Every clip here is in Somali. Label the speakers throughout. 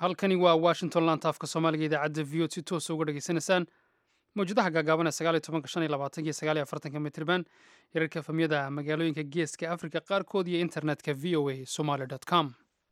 Speaker 1: halkani waa washington laanta afka soomaaliga idaacadda v o si toosa uga dhegaysanaysaan mawjadaha gaagaaban ee sagaaliyo tobanka shan iyo labaatanka iyo sagaaliyo afartanka mitriban yararka efamyada magaalooyinka geeska afrika qaarkood iyo internetka v o a somaly com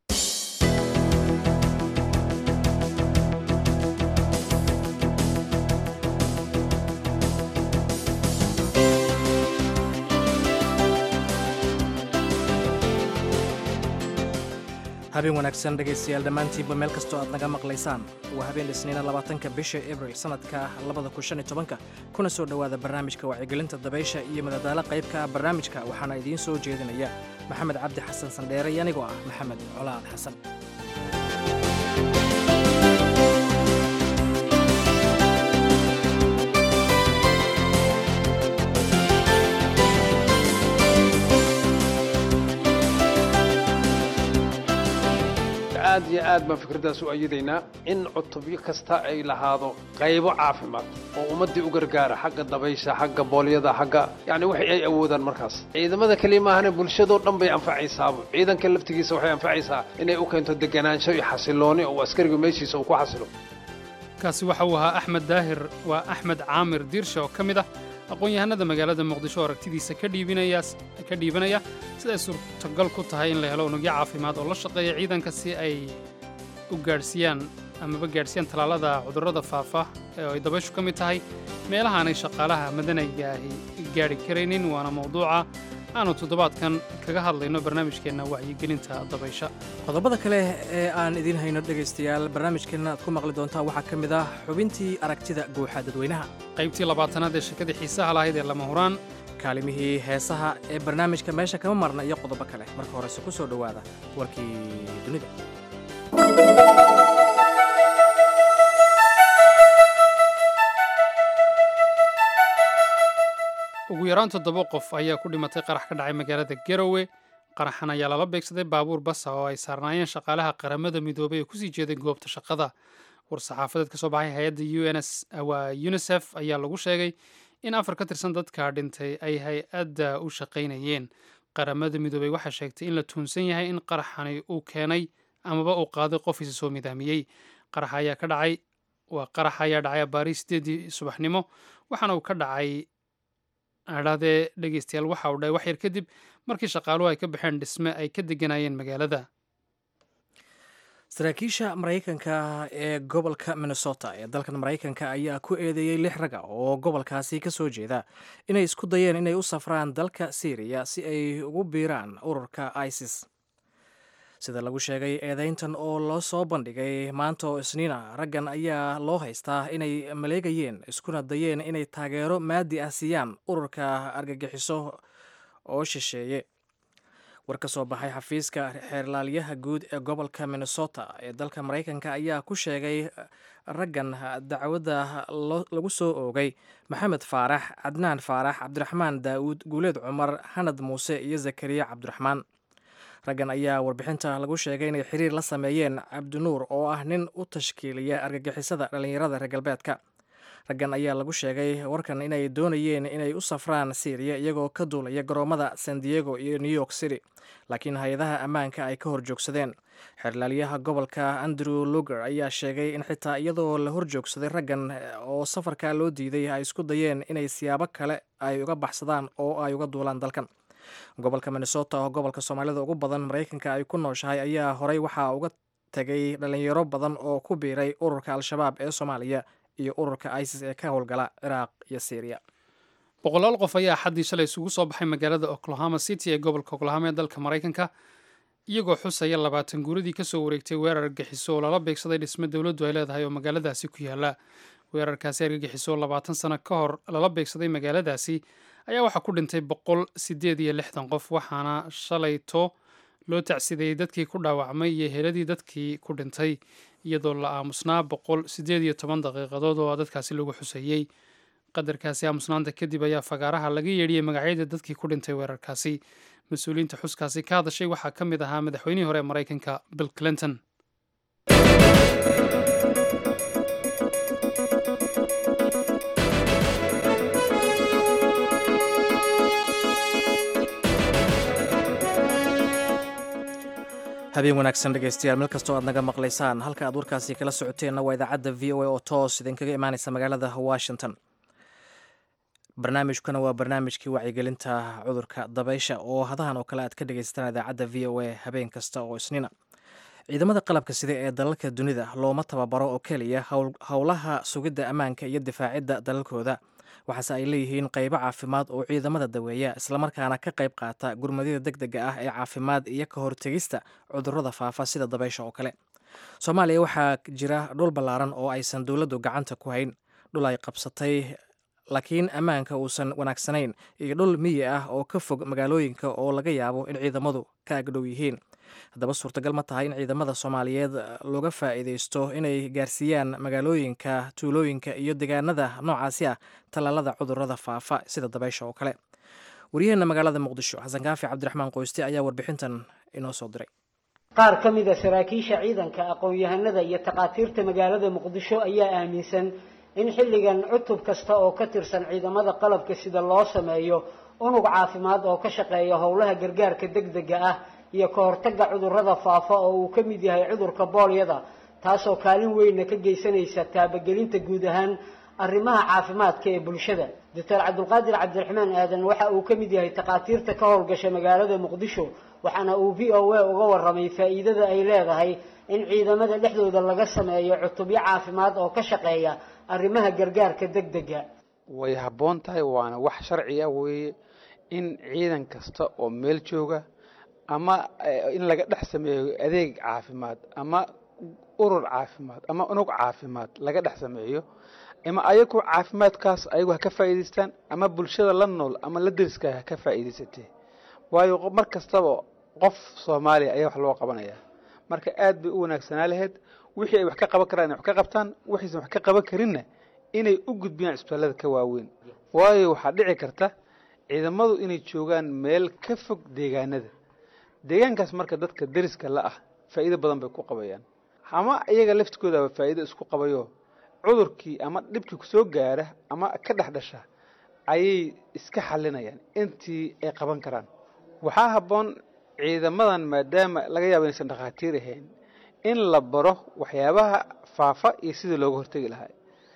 Speaker 2: habeen wanaagsan dhegaystayaal dhammaantiinba meel kastoo aad naga maqlaysaan waa habeen isniina labaatanka bisha abril sannadka labada kun shan iyo tobanka kuna soo dhowaada barnaamijka wacyigelinta dabaysha iyo madadaalo qaybka barnaamijka waxaana idiin soo jeedinaya maxamed cabdi xasan sandheere iyo anigoo ah maxamed colaad xasan
Speaker 3: aad iyo aad baan fikraddaas u ayadaynaa in cutubyo kasta ay lahaado qaybo caafimaad oo ummaddii u gargaara xagga dabaysha xagga boolyada xagga yacni waxay ay awoodaan markaas ciidamada keliya maahane bulshadoo dhan bay anfacaysaaba ciidanka laftigiisa waxay anfacaysaa inay u keento deganaansho iyo xasilooni oo askariga meeshiisa uu ku xasilo
Speaker 1: kaasi waxa uu ahaa axmed daahir waa axmed caamir diirshe oo ka mid ah aqoon-yahanada magaalada muqdisho oo aragtidiisa ka dhiibanaya siday suurtagal ku tahay in la helo unugyo caafimaad oo la shaqeeya ciidanka si ay u gaadhsiiyaan amaba gaadhsiiyaan tallaalada cudurrada faafa ee ay dabayshu ka mid tahay meelahaanay shaqaalaha madanayga ahi gaadhi karaynin waana mawduuca aanu toddobaadkan kaga hadlayno barnaamijkeenna wacyigelinta dabaysha
Speaker 2: qodobada kale ee aan idiin hayno dhegaystayaal barnaamijkeenna aad ku maqli doontaan waxaa ka mid ah xubintii aragtida guuxa dadweynaha
Speaker 1: qaybtii labaatanaad ee sheekadii xiisaha lahayd ee lama huraan
Speaker 2: kaalimihii heesaha ee barnaamijka meesha kama marna iyo qodobo kale marka horese ku soo dhowaada warkii dunida
Speaker 1: ugu yaraan toddoba qof ayaa ku dhimatay qarax ka dhacay magaalada garowe qaraxan ayaa lala beegsaday baabuur basa oo ay saarnaayeen shaqaalaha qaramada midoobay ee kusii jeeday goobta shaqada war-saxaafadeed ka soo baxay hay-adda waa unisef ayaa lagu sheegay in afar ka tirsan dadka dhintay ay hay-adda u shaqaynayeen qaramada midoobey waxaa sheegtay in la tuunsan yahay in qaraxani uu keenay amaba uu qaaday qof isa soo midaamiyey qarax ayaa ka dhacay waa qarax ayaa dhacay abaari sideedii subaxnimo waxaana uu ka dhacay adhaadee dhegeystayaal waxa uu dhahay wax yar kadib markii shaqaaluhu ay ka baxeen dhisme ay ka deganayeen magaalada
Speaker 2: saraakiisha maraykanka ee gobolka minnesota ee dalkan maraykanka ayaa ku eedeeyey lix raga oo gobolkaasi ka soo jeeda inay isku dayeen inay u safraan dalka syriya si ay ugu biiraan ururka isis sida lagu sheegay eedeyntan oo loo soo bandhigay maanta oo isniina raggan ayaa loo haystaa inay maleegayeen iskuna dayeen inay taageero maadi ah siiyaan ururka argagixiso oo shisheeye war ka soo baxay xafiiska xeerlaaliyaha guud ee gobolka minnesota ee dalka maraykanka ayaa ku sheegay raggan dacwadda lagu soo oogay maxamed faarax cadnaan faarax cabdiraxmaan daa'uud guuleed cumar xanad muuse iyo zakariya cabdiraxmaan raggan ayaa warbixinta lagu sheegay inay xiriir la sameeyeen cabdinuur oo ah nin u tashkiiliya argagixisada dhallinyarada reer galbeedka raggan ayaa lagu sheegay warkan inay doonayeen inay u safraan syriya iyagoo ka duulaya garoomada san diego iyo new york city laakiin hay-adaha ammaanka ay ka horjoogsadeen xeerlaaliyaha gobolka andrew luger ayaa sheegay in xitaa iyadoo la horjoogsaday raggan oo safarka loo diiday ay isku dayeen inay siyaabo kale ay uga baxsadaan oo ay uga duulaan dalkan gobolka minnesota oo gobolka soomaalida ugu badan maraykanka ay ku nooshahay ayaa horey waxaa uga tegay dhalinyaro badan oo ku biiray ururka al-shabaab ee soomaaliya iyo ururka isis ee ka howlgala ciraaq iyo syriya
Speaker 1: boqolaal qof ayaa xaddii shalay isugu soo baxay magaalada oklahoma city ee gobolka oklahoma ee dalka maraykanka iyagoo xusaya labaatan guuradii kasoo wareegtay weerar argagixiso oo lala beegsaday dhisme dowladdu ay leedahay oo magaaladaasi ku yaala weerarkaasi argagixiso oo labaatan sano ka hor lala beegsaday magaaladaasi ayaa waxaa ku dhintay boqol sideed iyo lixdan qof waxaana shalayto loo tacsideeyey dadkii ku dhaawacmay iyo heladii dadkii ku dhintay iyadoo la aamusnaa boqol sideed iyo toban daqiiqadood oo dadkaasi lagu xuseeyey qadarkaasi aamusnaanta kadib ayaa fagaaraha laga yeedhiyey magacyada dadkii ku dhintay weerarkaasi mas-uuliyiinta xuskaasi ka hadashay waxaa ka mid ahaa madaxweynihii hore ee maraykanka bill clinton
Speaker 2: habeen wanaagsan dhegaystayaal meel kastoo aad naga maqlaysaan halka aad warkaasi kala socoteenna waa idaacadda v o a oo toos idinkaga imaaneysa magaalada washington barnaamijkuna waa barnaamijkii wacyigelinta cudurka dabaysha oo hadahan oo kale aad ka dhegaysataan idaacadda v o a habeen kasta oo isniina ciidamada qalabka sida ee dalalka dunida looma tababaro oo keliya howlaha sugidda ammaanka iyo difaacidda dalalkooda waxaase ay leeyihiin qaybo caafimaad oo ciidamada daweeya islamarkaana ka qayb qaata gurmadyada deg dega ah ee caafimaad iyo ka hortegista cudurrada faafa sida dabaysha oo kale soomaaliya waxaa jira dhul ballaaran oo aysan dowladdu gacanta ku hayn dhul ay qabsatay laakiin ammaanka uusan wanaagsanayn iyo dhul miyi ah oo ka fog magaalooyinka oo laga yaabo in ciidamadu ka agdhow yihiin haddaba suurtagal ma tahay in ciidamada soomaaliyeed looga faa'iideysto inay gaarsiiyaan magaalooyinka tuulooyinka iyo deegaanada noocaasi ah tallaalada cudurrada faafa sida dabaysha oo kale waryaheena magaalada muqdisho xasan kaafi cabdiraxmaan qoyste ayaa warbixintan inoo soo diray
Speaker 4: qaar ka mid a saraakiisha ciidanka aqoon-yahanada iyo takhaatiirta magaalada muqdisho ayaa aaminsan in xilligan cutub kasta oo ka tirsan ciidamada qalabka sida loo sameeyo unug caafimaad oo ka shaqeeya howlaha gargaarka degdega ah iyo ka hortagga cudurrada faafa oo uu ka mid yahay cudurka boolyada taasoo kaalin weynna ka geysanaysa taabagelinta guud ahaan arrimaha caafimaadka ee bulshada doctor cabdulqaadir cabdiraxmaan aadan waxa uu ka mid yahay takhaatiirta ka howlgasha magaalada muqdisho waxaana uu v o a uga warramay faa'iidada ay leedahay in ciidamada dhexdooda laga sameeyo cutubyo caafimaad oo ka shaqeeya arrimaha gargaarka degdega
Speaker 3: way habboon tahay waana wax sharci ah weeye in ciidan kasta oo meel jooga ama in laga dhex sameeyo adeeg caafimaad ama urur caafimaad ama unug caafimaad laga dhex sameeyo ama ayagu caafimaadkaas ayagu ha ka faa'iidaystaan ama bulshada la nool ama la deriska ha ka faa'iidaysatee waayo mar kastaba qof soomaaliya ayaa wax loo qabanayaa marka aad bay u wanaagsanaa lahayd wixii ay wax ka qaban karaan inay wax ka qabtaan wixiisan wax ka qaban karinna inay u gudbiyaan isbitaallada ka waaweyn waayo waxaa dhici karta ciidamadu inay joogaan meel ka fog deegaanada deegaankaas marka dadka deriska la ah faa'iido badan bay ku qabayaan ama iyaga laftigoodaaba faa'iido isku qabayo cudurkii ama dhibkii kusoo gaara ama ka dhex dhasha ayay iska xalinayaan intii ay qaban karaan waxaa habboon ciidamadan maadaama laga yaabo inaysan dhakhaatiir ahayn in la baro waxyaabaha faafa iyo sidii looga hortegi lahaa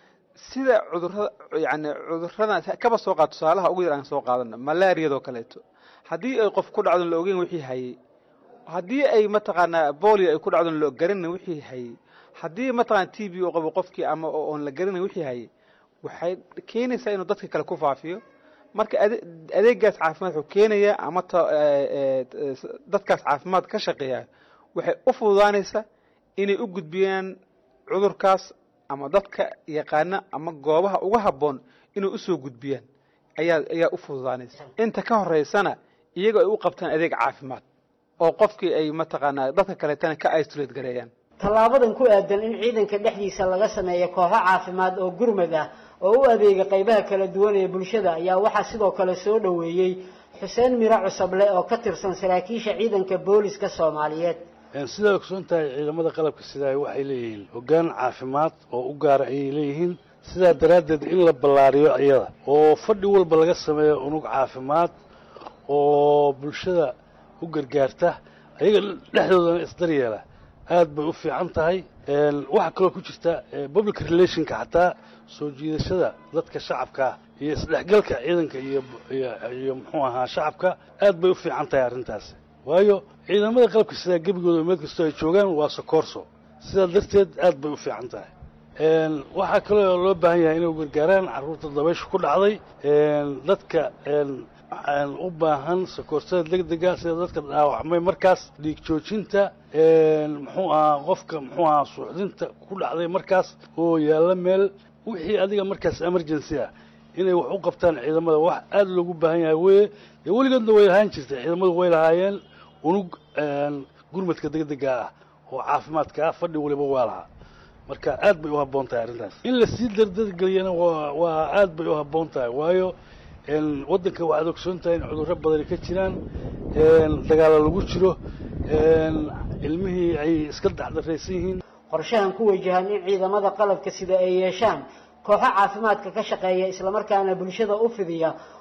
Speaker 3: sida cudurada yani cuduradan kaba soo qaad tusaalaha ugu yar aan soo qaadano malaariyadoo kaleeto haddii ay qof ku dhacdon la ogeyn wixii hayay haddii ay mataqaanaa bolio ay ku dhacdon la garanin wixii hayay haddii mataqana t b u qabo qofkii ama oon la garanin wixii hayay waxay keenaysaa inuu dadka kale ku faafiyo marka adeegaas caafimaad wuxuu keenayaa ama dadkaas caafimaad ka shaqeeya waxay u fududaanaysaa inay u gudbiyaan cudurkaas ama dadka yaqaana ama goobaha uga habboon inay usoo gudbiyaan ayaa ayaa u fududaanaysa inta ka horeysana iyagoo ay u qabtaan adeeg caafimaad oo qofkii ay mataqaanaa dadka kaleetana ka isolate gareeyaan
Speaker 4: tallaabadan ku aadan in ciidanka dhexdiisa laga sameeyo kooxo caafimaad oo gurmad ah oo u adeega qaybaha kala duwan ee bulshada ayaa waxaa sidoo kale soo dhoweeyey xuseen miro cusable oo ka tirsan saraakiisha ciidanka booliska soomaaliyeed
Speaker 5: sidaa ogsoon tahay ciidamada qalabka sidaa waxay leeyihiin hoggaan caafimaad oo u gaara ayay leeyihiin sidaa daraaddeed in la ballaariyo iyada oo fadhi walba laga sameeyo unug caafimaad oo bulshada u gargaarta ayaga dhexdoodana isdaryeela aad bay u fiican tahay waxaa kaloo ku jirta public relationka xataa soo jiidashada dadka shacabkaa iyo isdhexgalka ciidanka iyo iyo muxuu ahaa shacabka aad bay u fiican tahay arrintaasi waayo ciidamada qalabka sidaa gebigooda meel kastoo ay joogaan waa sokoorso sidaa darteed aad bay u fiican tahay waxaa kaloo loo baahan yahay inay u gargaaraan carruurta dabaysha ku dhacday dadka u baahan sakoorsada degdega sida dadka dhaawacmay markaas dhiig joojinta muxuu ahaa qofka muxuu ahaa suuxdinta ku dhacday markaas oo yaalla meel wixii adiga markaas emergency ah inay wax u qabtaan ciidamada wax aada loogu baahan yahay weye dee weligoodna way lahaan jirtay ciidamadu way lahaayeen unug gurmadka degdega ah oo caafimaadka ah fadhi waliba waa lahaa marka aad bay u habboon tahay arrintaas in lasii dardargeliyana waa waa aad bay u habboon tahay waayo waddanka waxaad ogsoon tahay in cudurro badani ka jiraan dagaalo lagu jiro ilmihii ay iska dacdaraysan yihiin
Speaker 4: qorshahan ku wajahan in ciidamada qalabka sida ay yeeshaan kooxo caafimaadka ka shaqeeya islamarkaana bulshada u fidiya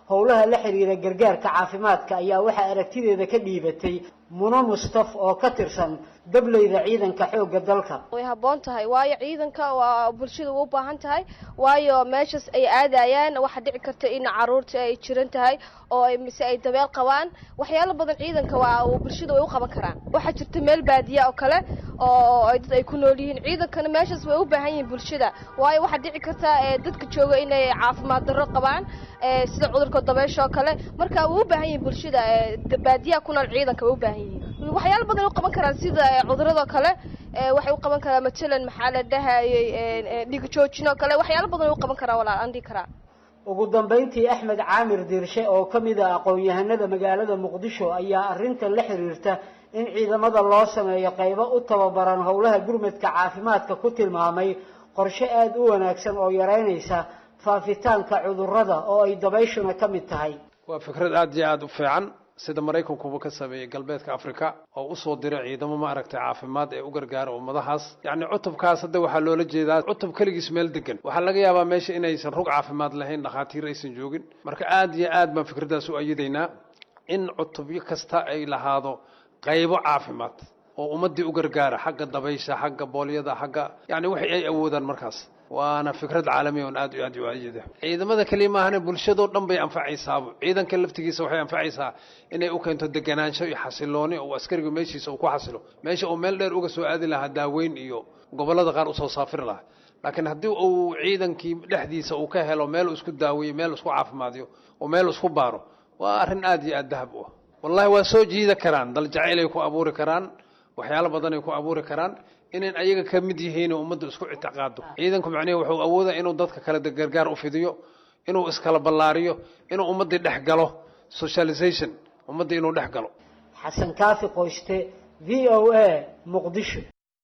Speaker 4: howlaha la xiriira gargaarka caafimaadka ayaa waxaa aragtideeda ka dhiibatay muno mustaf oo ka tirsan dableyda ciidanka xoogga dalka
Speaker 6: way habboon tahay waayo ciidanka waa bulshada u baahan tahay waayo meeshaas ay aadayaan waxaa dhici karta in caruurta ay jiran tahay oo mise ay dabeel qabaan waxyaalo badan ciidanka waa bulshada way u qaban karaan waxaa jirta meel baadiya oo kale oo ay dad ay ku nool yihiin ciidankana meeshaas way u baahan yihiin bulshada waayo waxaa dhici karta dadka jooga inay caafimaad darro qabaan sida cudurka dabeesha oo kale marka way u baahan yihiin bulshada baadiyaha ku nool ciidanka way u baahan yihiin waxyaalo badan ay u qaban karaan sida cudurada kale waxay u qaban karaan matalan maxaa la dhahayay dhiig joojin oo kale waxyaalo badan ay u qaban karaan walaal aan dhihi karaa
Speaker 4: ugu dambayntii axmed caamir diirshe oo ka mid ah aqoon-yahanada magaalada muqdisho ayaa arrintan la xiriirta in ciidamada loo sameeyo qaybo u tababaran howlaha gurmadka caafimaadka ku tilmaamay qorshe aada u wanaagsan oo yareynaysa faafitaanka cudurrada oo ay dabayshuna ka mid tahay
Speaker 3: waa fikrad aada iyo aada u fiican sida maraykankuba ka sameeyey galbeedka africa oo usoo diray ciidamo maaragtay caafimaad ee u gargaara ummadahaas yacni cutubkaas hadda waxaa loola jeedaa cutub keligiis meel degan waxaa laga yaabaa meesha inaysan rug caafimaad lahayn dhakhaatiir aysan joogin marka aada iyo aad baan fikraddaas u ayadaynaa in cutubyo kasta ay lahaado qaybo caafimaad oo ummaddii u gargaara xagga dabaysha xagga boolyada xagga yacni waxay ay awoodaan markaas waana fikrad caalamiya on aad iyo aad u ayada ciidamada keliya maahane bulshadoo dhan bay anfacaysaaba ciidanka laftigiisa waxay anfacaysaa inay u keento deganaansho iyo xasilooni oo askarigu meeshiisa uu ku xasilo meesha uu meel dheer uga soo aadi lahaa daaweyn iyo gobollada qaar usoo saafiri lahaa laakiin haddii uu ciidankii dhexdiisa uu ka helo meel isku daaweeyo meel isku caafimaadiyo oo meel isku baaro waa arrin aad iyo aad dahab u ah wallahi waa soo jiida karaan dal jacaylay ku abuuri karaan waxyaalo badanay ku abuuri karaan inayn ayaga ka mid yihiin oo ummadda isku ictiqaado ciidanku macnihi wuxuu awoodaa inuu dadka kale gargaar u fidiyo inuu iskala ballaariyo inuu ummaddii dhex galo socialization ummaddii inuu dhex galo
Speaker 4: xasan kaafi qoyste v o a muqdisho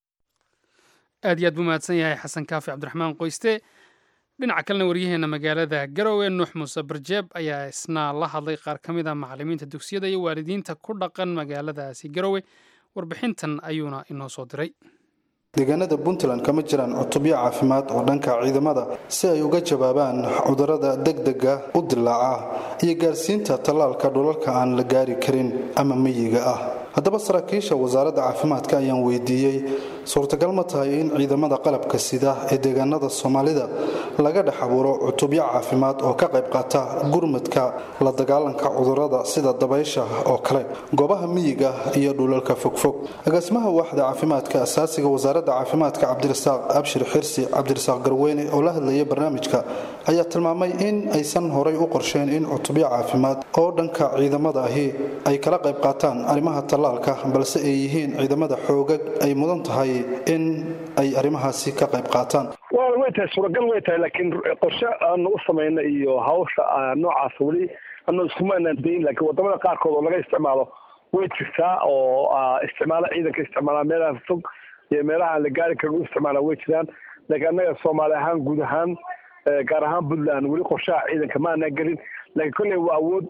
Speaker 1: aad iyo aad buu mahadsan yahay xasan kaafi cabdiraxmaan qoyste dhinaca kalena waryaheena magaalada garowe nuux muuse barjeeb ayaa isna la hadlay qaar ka mid a macallimiinta dugsiyada iyo waalidiinta ku dhaqan magaaladaasi garowe warbixintan ayuuna inoo soo diray
Speaker 7: deegaanada puntland kama jiraan cutubyo caafimaad oo dhanka ciidamada si ay uga jawaabaan cudurrada degdega u dilaaca iyo gaarsiinta tallaalka dhulalka aan la gaari karin ama miyiga ah haddaba saraakiisha wasaaradda caafimaadka ayaan weydiiyey suurtagal ma tahay in ciidamada qalabka sida ee deegaanada soomaalida laga dhex abuuro cutubyo caafimaad oo ka qayb qaata gurmadka la dagaalanka cudurrada sida dabaysha oo kale goobaha miyiga iyo dhulalka fogfog agaasimaha waaxda caafimaadka asaasiga wasaaradda caafimaadka cabdirasaaq abshir xirsi cabdirasaaq garweyne oo la hadlaya barnaamijka ayaa tilmaamay in aysan horay u qorsheyn in cutubyo caafimaad oo dhanka ciidamada ahi ay kala qayb qaataan arrimaha tallaalka balse ay yihiin ciidamada xoogag ay mudan tahay in ay arrimahaasi ka qayb qaataan
Speaker 8: way tahay suuragal way tahay laakiin qorshe aanu u samayna iyo hawsha noocaas weli anu iskuma anaan dayin laakiin wadamada qaarkood oo laga isticmaalo way jirtaa oo isticmaalo ciidanka isticmaalaa meelaha fog iyo meelaha aan la gaari karin u isticmaala way jiraan laakiin annaga soomaali ahaan guud ahaan gaar ahaan puntland weli qorshaha ciidanka ma anaan gelin laakiin kolley waa awood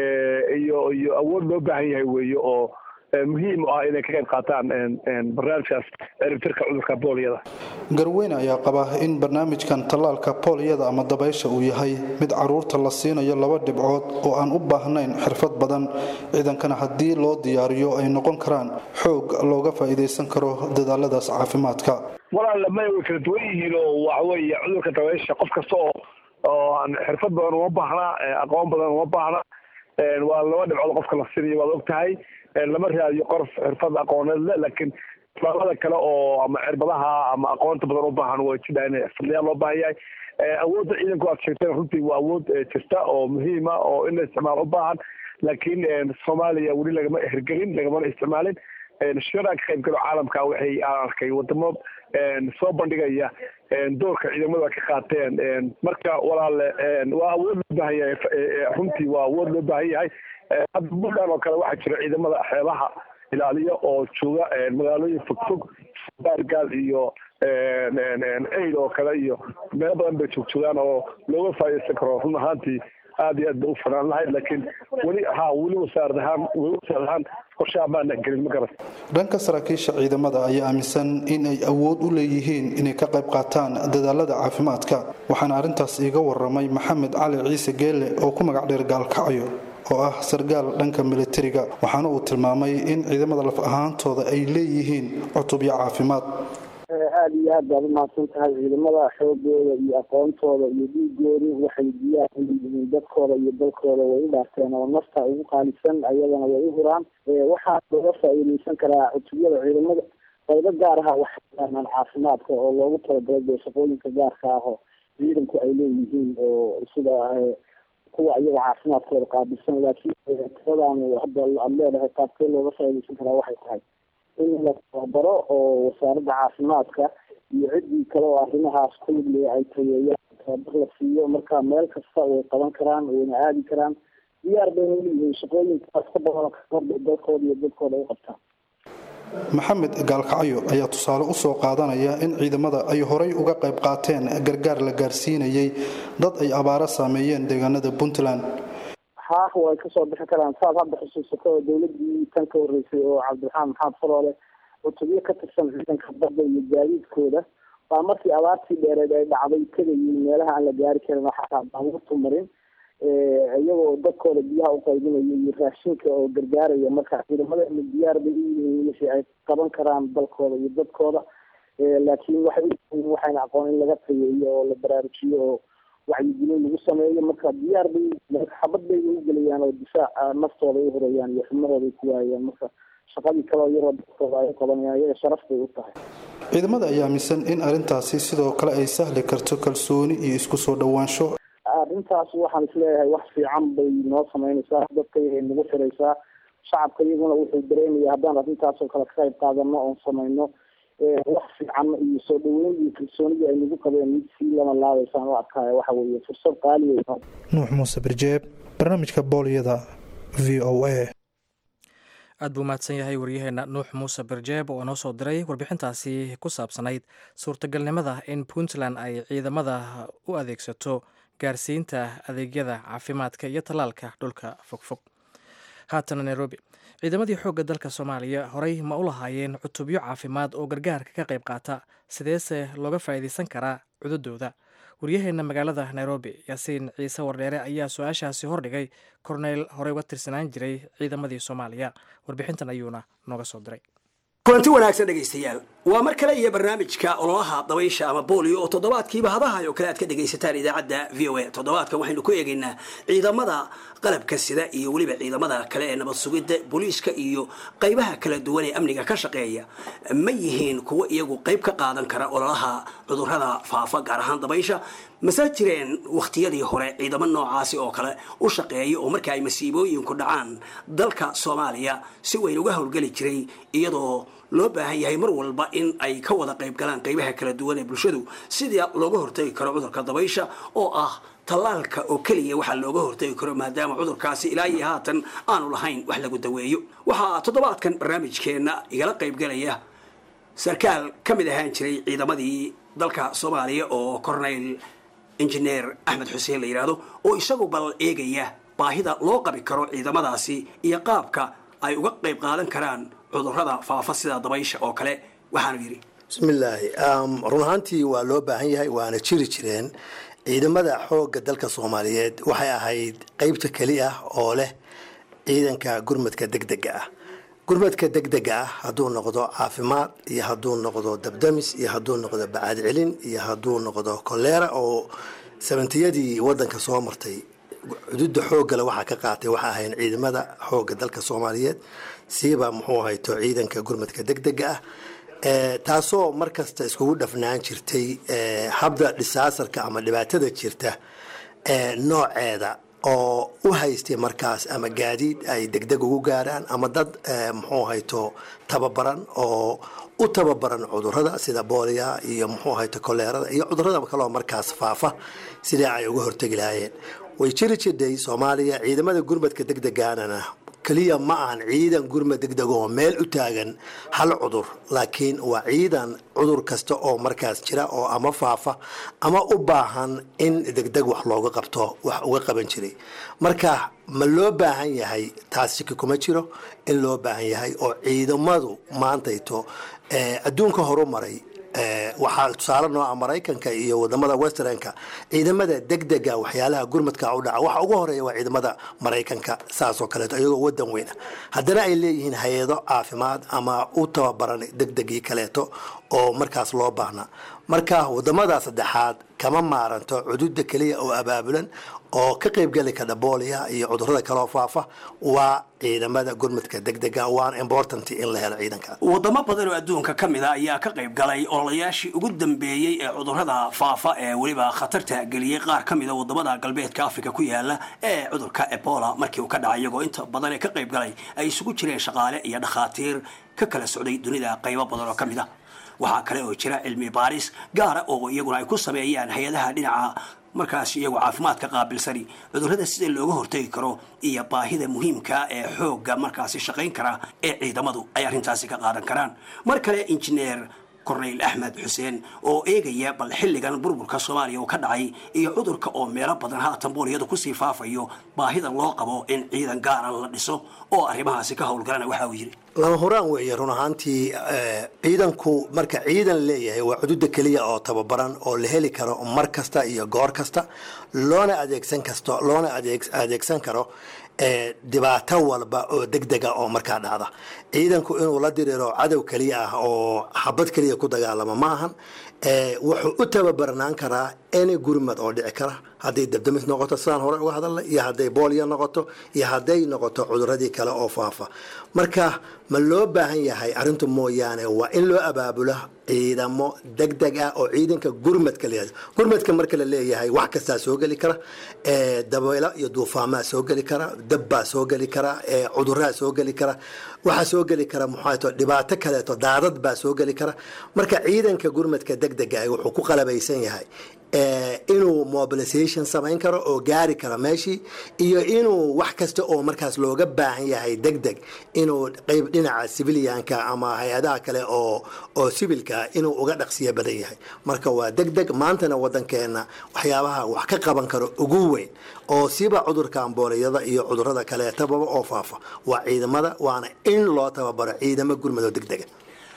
Speaker 8: iyo iyo awood loo baahan yahay weeye oo muhiim u ah inay ka qayb qaataan barnaamijkaas ciribtirka cudurka booliyada
Speaker 7: garweyne ayaa qaba in barnaamijkan tallaalka booliyada ama dabaysha uu yahay mid caruurta la siinayo laba dhibcood oo aan u baahnayn xirfad badan ciidankana haddii loo diyaariyo ay noqon karaan xoog looga faa'iidaysan karo dadaaladaas caafimaadka
Speaker 8: walaal may way kala duwan yihiin oo waxaweeye cudurka dabaysha qof kasta oo oo aan xirfad badan uma baahna aqoon badan uma baahna waa laba dhibcood qofka la siinayo waad og tahay lama raadiyo qorof xirfad aqooneed le laakiin isbaalada kale oo ama cirbadaha ama aqoonta badan u baahan way jidhaa in xirfadlayaal loo baahan yahay awoodda ciidanku aad sheegteen runtii waa awood jirta oo muhiima oo in la isticmaalo u baahan laakiin soomaaliya weli lagama hirgelin lagamana isticmaalin shiraan ka qayb galo caalamka waxay aan arkay wadamo soo bandhigaya doorka ciidamada ka qaateen marka walaale waa awood loo baahan yahay runtii waa awood loo baahan yahay hadda buntland oo kale waxaa jira ciidamada xeebaha ilaaliya oo jooga magaalooyin fogfog baargaal iyo aid oo kale iyo meelo badan bay joogjoogaan oo looga faa'iidaysan karo run ahaantii aad iyo aad ba u fanaan lahayd laakiin weli ha weli wasaarad ahaan weli wasaarad ahaan qorshaha maana gelin ma garan
Speaker 7: dhanka saraakiisha ciidamada ayaa aaminsan in ay awood u leeyihiin inay ka qayb qaataan dadaalada caafimaadka waxaana arrintaas iiga waramay maxamed cali ciise geelle oo ku magac dheer gaalkacyo oo ah sargaal dhanka militariga waxaana uu tilmaamay in ciidamada laf ahaantooda ay leeyihiin cutubyo caafimaad
Speaker 9: aada iyo aad baad umahadsan tahay ciidamada xoogooda iyo aqoontooda iyo dhiigooda waxay diyaar u yihiin dadkooda iyo dalkooda way u dhaarteen oo nafta ugu qaalisan ayadana way u huraan waxaa looga faa-iideysan karaa cutubyada ciidamada qaybo gaar aha waxay yaqaanaan caafimaadka oo loogu talagalay dee shaqooyinka gaarka ah oo ciidanku ay leeyihiin oo sida kuwa iyaga caafimaadkooda qaabilsan laakiin tiradan hadda aad leedahay qaabkee looga faa-iideysan karaa waxay tahay in la tababaro oo wasaaradda caafimaadka iyo ciddii kale oo arrimahaas ku lidlaya ay tayeeyaan tababar la siiyo marka meel kasta way qaban karaan wayna aadi karaan diyaar bayna uleeyihiin shaqooyinkaas ka badan kaorda dalkooda iyo dadkooda ay qabtaan
Speaker 7: maxamed gaalkacyo ayaa tusaale u soo qaadanaya in ciidamada ay horay uga qayb qaateen gargaar la gaarsiinayay dad ay abaaro saameeyeen deegaanada puntland
Speaker 9: haah way kasoo bixi karaan saad hadda xusuusato dowladii tan ka horeysay oo cabdiraxmaan maxamed faroole cutubyo ka tirsan ciidanka badda iyo gaadiidkooda baa markii abaartii dheereed ay dhacday tegayay meelaha aan la gaari karin xataa baabuurtu marin iyagoo dadkooda biyaha u qaybinaya iyo raashinka oo gargaaraya marka ciidamadeena diyaar bay u yihiin wixii ay qaban karaan dalkooda iyo dadkooda laakiin waxay uyihiin waxayna aqoon in laga tayeeyo oo la baraarujiyo oo wacyigelin lagu sameeyo marka diyaar bay xabad bay u gelayaan oo difaaca naftooda ay horayaan iyo xubnahooda ay ku waayaan marka shaqadii kaleo yaroo dadkooda ay qabanayaan iyaga sharaf bay u tahay
Speaker 7: ciidamada ayaa aaminsan in arrintaasi sidoo kale ay sahli karto kalsooni iyo isku soo dhowaansho
Speaker 9: arrintaas waxaan isleeyahay wax fiican bay noo sameynaysaa dadka yagay nagu xiraysaa shacabka iyaguna wuxuu dareemaya haddaan arrintaasoo kale ka qayb qaadano oon sameyno wax fiican iyo soo dhaweyn iyo kalsoonidii ay nagu qabeen mid sii lama laabaysaan u arkaayo waxa weeye fursad qaali wey
Speaker 7: nuux muuse birjeeb barnaamijka boolyada v o a
Speaker 2: aad buu mahadsan yahay waryaheena nuux muuse birjeeb oo noo soo diray warbixintaasi ku saabsanayd suurtagalnimada in puntland ay ciidamada u adeegsato gaarsiinta adeegyada caafimaadka iyo tallaalka dhulka fogfog haatana nairobi ciidamadii xoogga dalka soomaaliya horey ma u lahaayeen cutubyo caafimaad oo gargaarka ka qayb qaata sideese looga faa'iidaysan karaa cududooda waryaheena magaalada nairobi yaasiin ciise wardheere ayaa su-aashaasi hordhigay korneyl horey uga tirsanaan jiray ciidamadii soomaaliya warbixintan ayuuna nooga soo diray
Speaker 10: kulanti wanaagsan dhegaystayaal waa mar kale iyo barnaamijka ololaha dabaysha ama boolio oo toddobaadkiiba hadahay oo kale aad ka dhegaysataan idaacadda v o a toddobaadkan waxaynu ku eegaynaa ciidamada qalabka sida iyo weliba ciidamada kale ee nabad sugidda booliiska iyo qaybaha kala duwan ee amniga ka shaqeeya ma yihiin kuwo iyagu qayb ka qaadan kara ololaha cudurrada faafa gaar ahaan dabaysha mase jireen wakhtiyadii hore ciidamo noocaasi oo kale u shaqeeya oo marka ay masiibooyinku dhacaan dalka soomaaliya si weyn uga howlgeli jiray iyadoo loo baahan yahay mar walba in ay ka wada qayb galaan qaybaha kala duwan ee bulshadu sidii looga hortagi karo cudurka dabaysha oo ah tallaalka oo keliya waxaa looga hortagi karo maadaama cudurkaasi ilaa iyo haatan aanu lahayn wax lagu daweeyo waxaa toddobaadkan barnaamijkeenna igala qaybgalaya sarkaal ka mid ahaan jiray ciidamadii dalka soomaaliya oo corneyl injineer axmed xuseen la yidhaahdo oo isagu bal eegaya baahida loo qabi karo ciidamadaasi iyo qaabka ay uga qayb qaadan karaan cudurrada faafa sida dabaysha oo kale waxaanu yidhi
Speaker 11: bismillaahi run ahaantii waa loo baahan yahay waana jiri jireen ciidamada xoogga dalka soomaaliyeed waxay ahayd qeybta keli ah oo leh ciidanka gurmadka degdega ah gurmadka degdega ah hadduu noqdo caafimaad iyo hadduu noqdo dabdamis iyo hadduu noqdo bacaad celin iyo hadduu noqdo koleera oo sabantiyadii wadanka soo martay cududa xooggale waxaa ka qaatay waxaa ahayn ciidamada xoogga dalka soomaaliyeed siiba muxuu hayto ciidanka gurmadka degdega ah taasoo markasta iskugu dhafnaan jirtay habda dhisaasarka ama dhibaatada jirta nooceeda oo u haystay markaas ama gaadiid ay degdeg ugu gaaraan ama dad muxuu hayto tababaran oo u tababaran cudurada sida boolia iyo muxuu hayto koleerada iyo cudurada kaloo markaas faafa sidai ay uga hortegi lahaayeen way jiri jirday soomaaliya ciidamada gurmadka degdegaanana keliya ma ahan ciidan gurmad degdeg oo meel u taagan hal cudur laakiin waa ciidan cudur kasta oo markaas jira oo ama faafa ama u baahan in degdeg wax looga qabto wax uga qaban jiray marka ma loo baahan yahay taas shiki kuma jiro in loo baahan yahay oo ciidamadu maantayto adduunka horu maray waxaa tusaale nooca maraykanka iyo wadamada westernka ciidamada degdega waxyaalaha gurmadka u dhaca waxa ugu horeeya waa ciidamada maraykanka saasoo kaleeto iyagoo wadan weyna haddana ay leeyihiin hay-ado caafimaad ama u tababaran degdegii kaleeto oo markaas loo baahna marka wadamada saddexaad kama maaranto cududa keliya oo abaabulan oo ka qaybgeli kara booliya iyo cudurada kaloo faafa waa ciidamada gurmadka degdega waana important in la helo ciidanka
Speaker 10: wadamo badan oo adduunka ka mid a ayaa ka qayb galay ololayaashii ugu dambeeyey ee cudurada faafa ee weliba khatarta geliyey qaar ka mid a wadamada galbeedka africa ku yaala ee cudurka ebola markii uu ka dhacay iyagoo inta badan ee ka qayb galay ay isugu jireen shaqaale iyo dhakhaatiir ka kala socday dunida qaybo badan oo ka mid a waxaa kale oo jira cilmi baaris gaara oo iyaguna ay ku sameeyaan hay-adaha dhinaca markaas iyagu caafimaadka qaabilsani cudurrada sida looga hortegi karo iyo baahida muhiimka ee xoogga markaasi shaqayn kara ee ciidamadu ay arrintaasi ka qaadan karaan mar kale injineer korneyl axmed xuseen oo eegaya bal xilligan burburka soomaaliya uu ka dhacay iyo cudurka oo meelo badan haatan booliyadu kusii faafayo baahida loo qabo in ciidan gaara la dhiso oo arrimahaasi ka howlgalana waxa uu yidhi
Speaker 11: lama huraan weeye run ahaantii ciidanku marka ciidan leeyahay waa cududa keliya oo tababaran oo la heli karo mar kasta iyo goor kasta loona adeegsan kasto loona adeegsan karo dhibaato walba oo degdega oo markaa dhacda ciidanku inuu la diriiro cadow keliya ah oo xabad keliya ku dagaalamo ma ahan wuxuu u tababarnaan karaa any gurmad oo dhici kara hadday dabdamis noqoto sidaan hore uga hadalna iyo hadday booliya noqoto iyo hadday noqoto cuduradii kale oo faafa marka ma loo baahan yahay arrintu mooyaane waa in loo abaabulo ciidamo degdeg ah oo ciidanka gurmadka leeyahay gurmadka marka la leeyahay wax kastaa soo geli kara dabaylo iyo duufaamaa soo geli kara dabbaa soo geli kara cuduraa soo geli kara waxaa soo geli kara muxaato dhibaato kaleeto daadad baa soo geli kara marka ciidanka gurmadka degdega ah wuxuu ku qalabaysan yahay inuu mobilisation samayn karo oo gaari karo meeshii iyo inuu wax kasta oo markaas looga baahan yahay degdeg inuu qayb dhinaca civilianka ama hay-adaha kale oo oo civilka inuu uga dhaqsiya badan yahay marka waa degdeg maantana wadankeena waxyaabaha wax ka qaban karo ugu weyn oo siba cudurka ambooliyada iyo cudurada kaleetababa oo faafa waa ciidamada waana in loo tababaro ciidamo gurmado degdega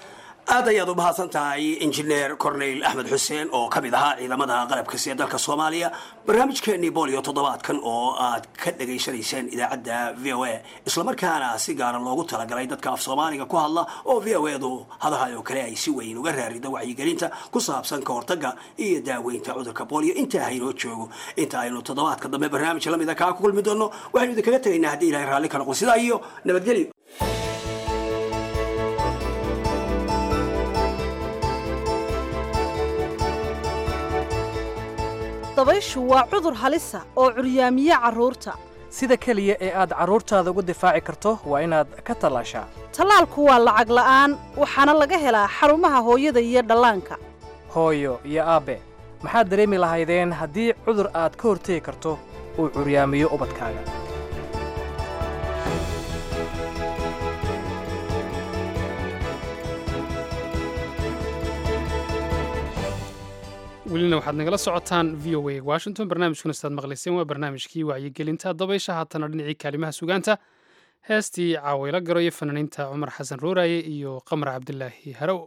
Speaker 10: aad ayaad u mahadsan tahay injineer corneyl axmed xuseen oo ka mid ahaa ciidamada qalabka siya dalka soomaaliya barnaamijkeenii bolio toddobaadkan oo aad ka dhegaysanayseen idaacadda v o a islamarkaana si gaara loogu talagalay dadka af soomaaliga ku hadla oo v o edu hadahay oo kale ay si weyn uga raarida wacyigelinta ku saabsan ka hortagga iyo daaweynta cudurka bolio intaa haynoo joogo inta aynu toddobaadka dambe barnaamij lamida kaa ku kulmi doono waxaynu idinkaga tegaynaa haddii ilahay raalli ka noqon sidaa iyo nabadgelyo
Speaker 12: dabayshu waa cudur halisa oo curyaamiye carruurta
Speaker 2: sida keliya ee aad carruurtaada uga difaaci karto waa inaad ka tallaashaa
Speaker 12: tallaalku waa lacag la'aan waxaana laga helaa xarumaha hooyada iyo dhallaanka
Speaker 2: hooyo iyo aabbe maxaad dareemi lahaydeen haddii cudur aad ka hortegi karto uu curyaamiyo ubadkaaga
Speaker 1: welina waxaad nagala socotaan v o a washington barnaamijkuna sidaad maqlayseen waa barnaamijkii wacyigelinta dabaysha haatana dhinacii kaalimaha sugaanta heestii caawaylo garo iyo fanaaniinta cumar xasan ruuraaye iyo qamar cabdilaahi harow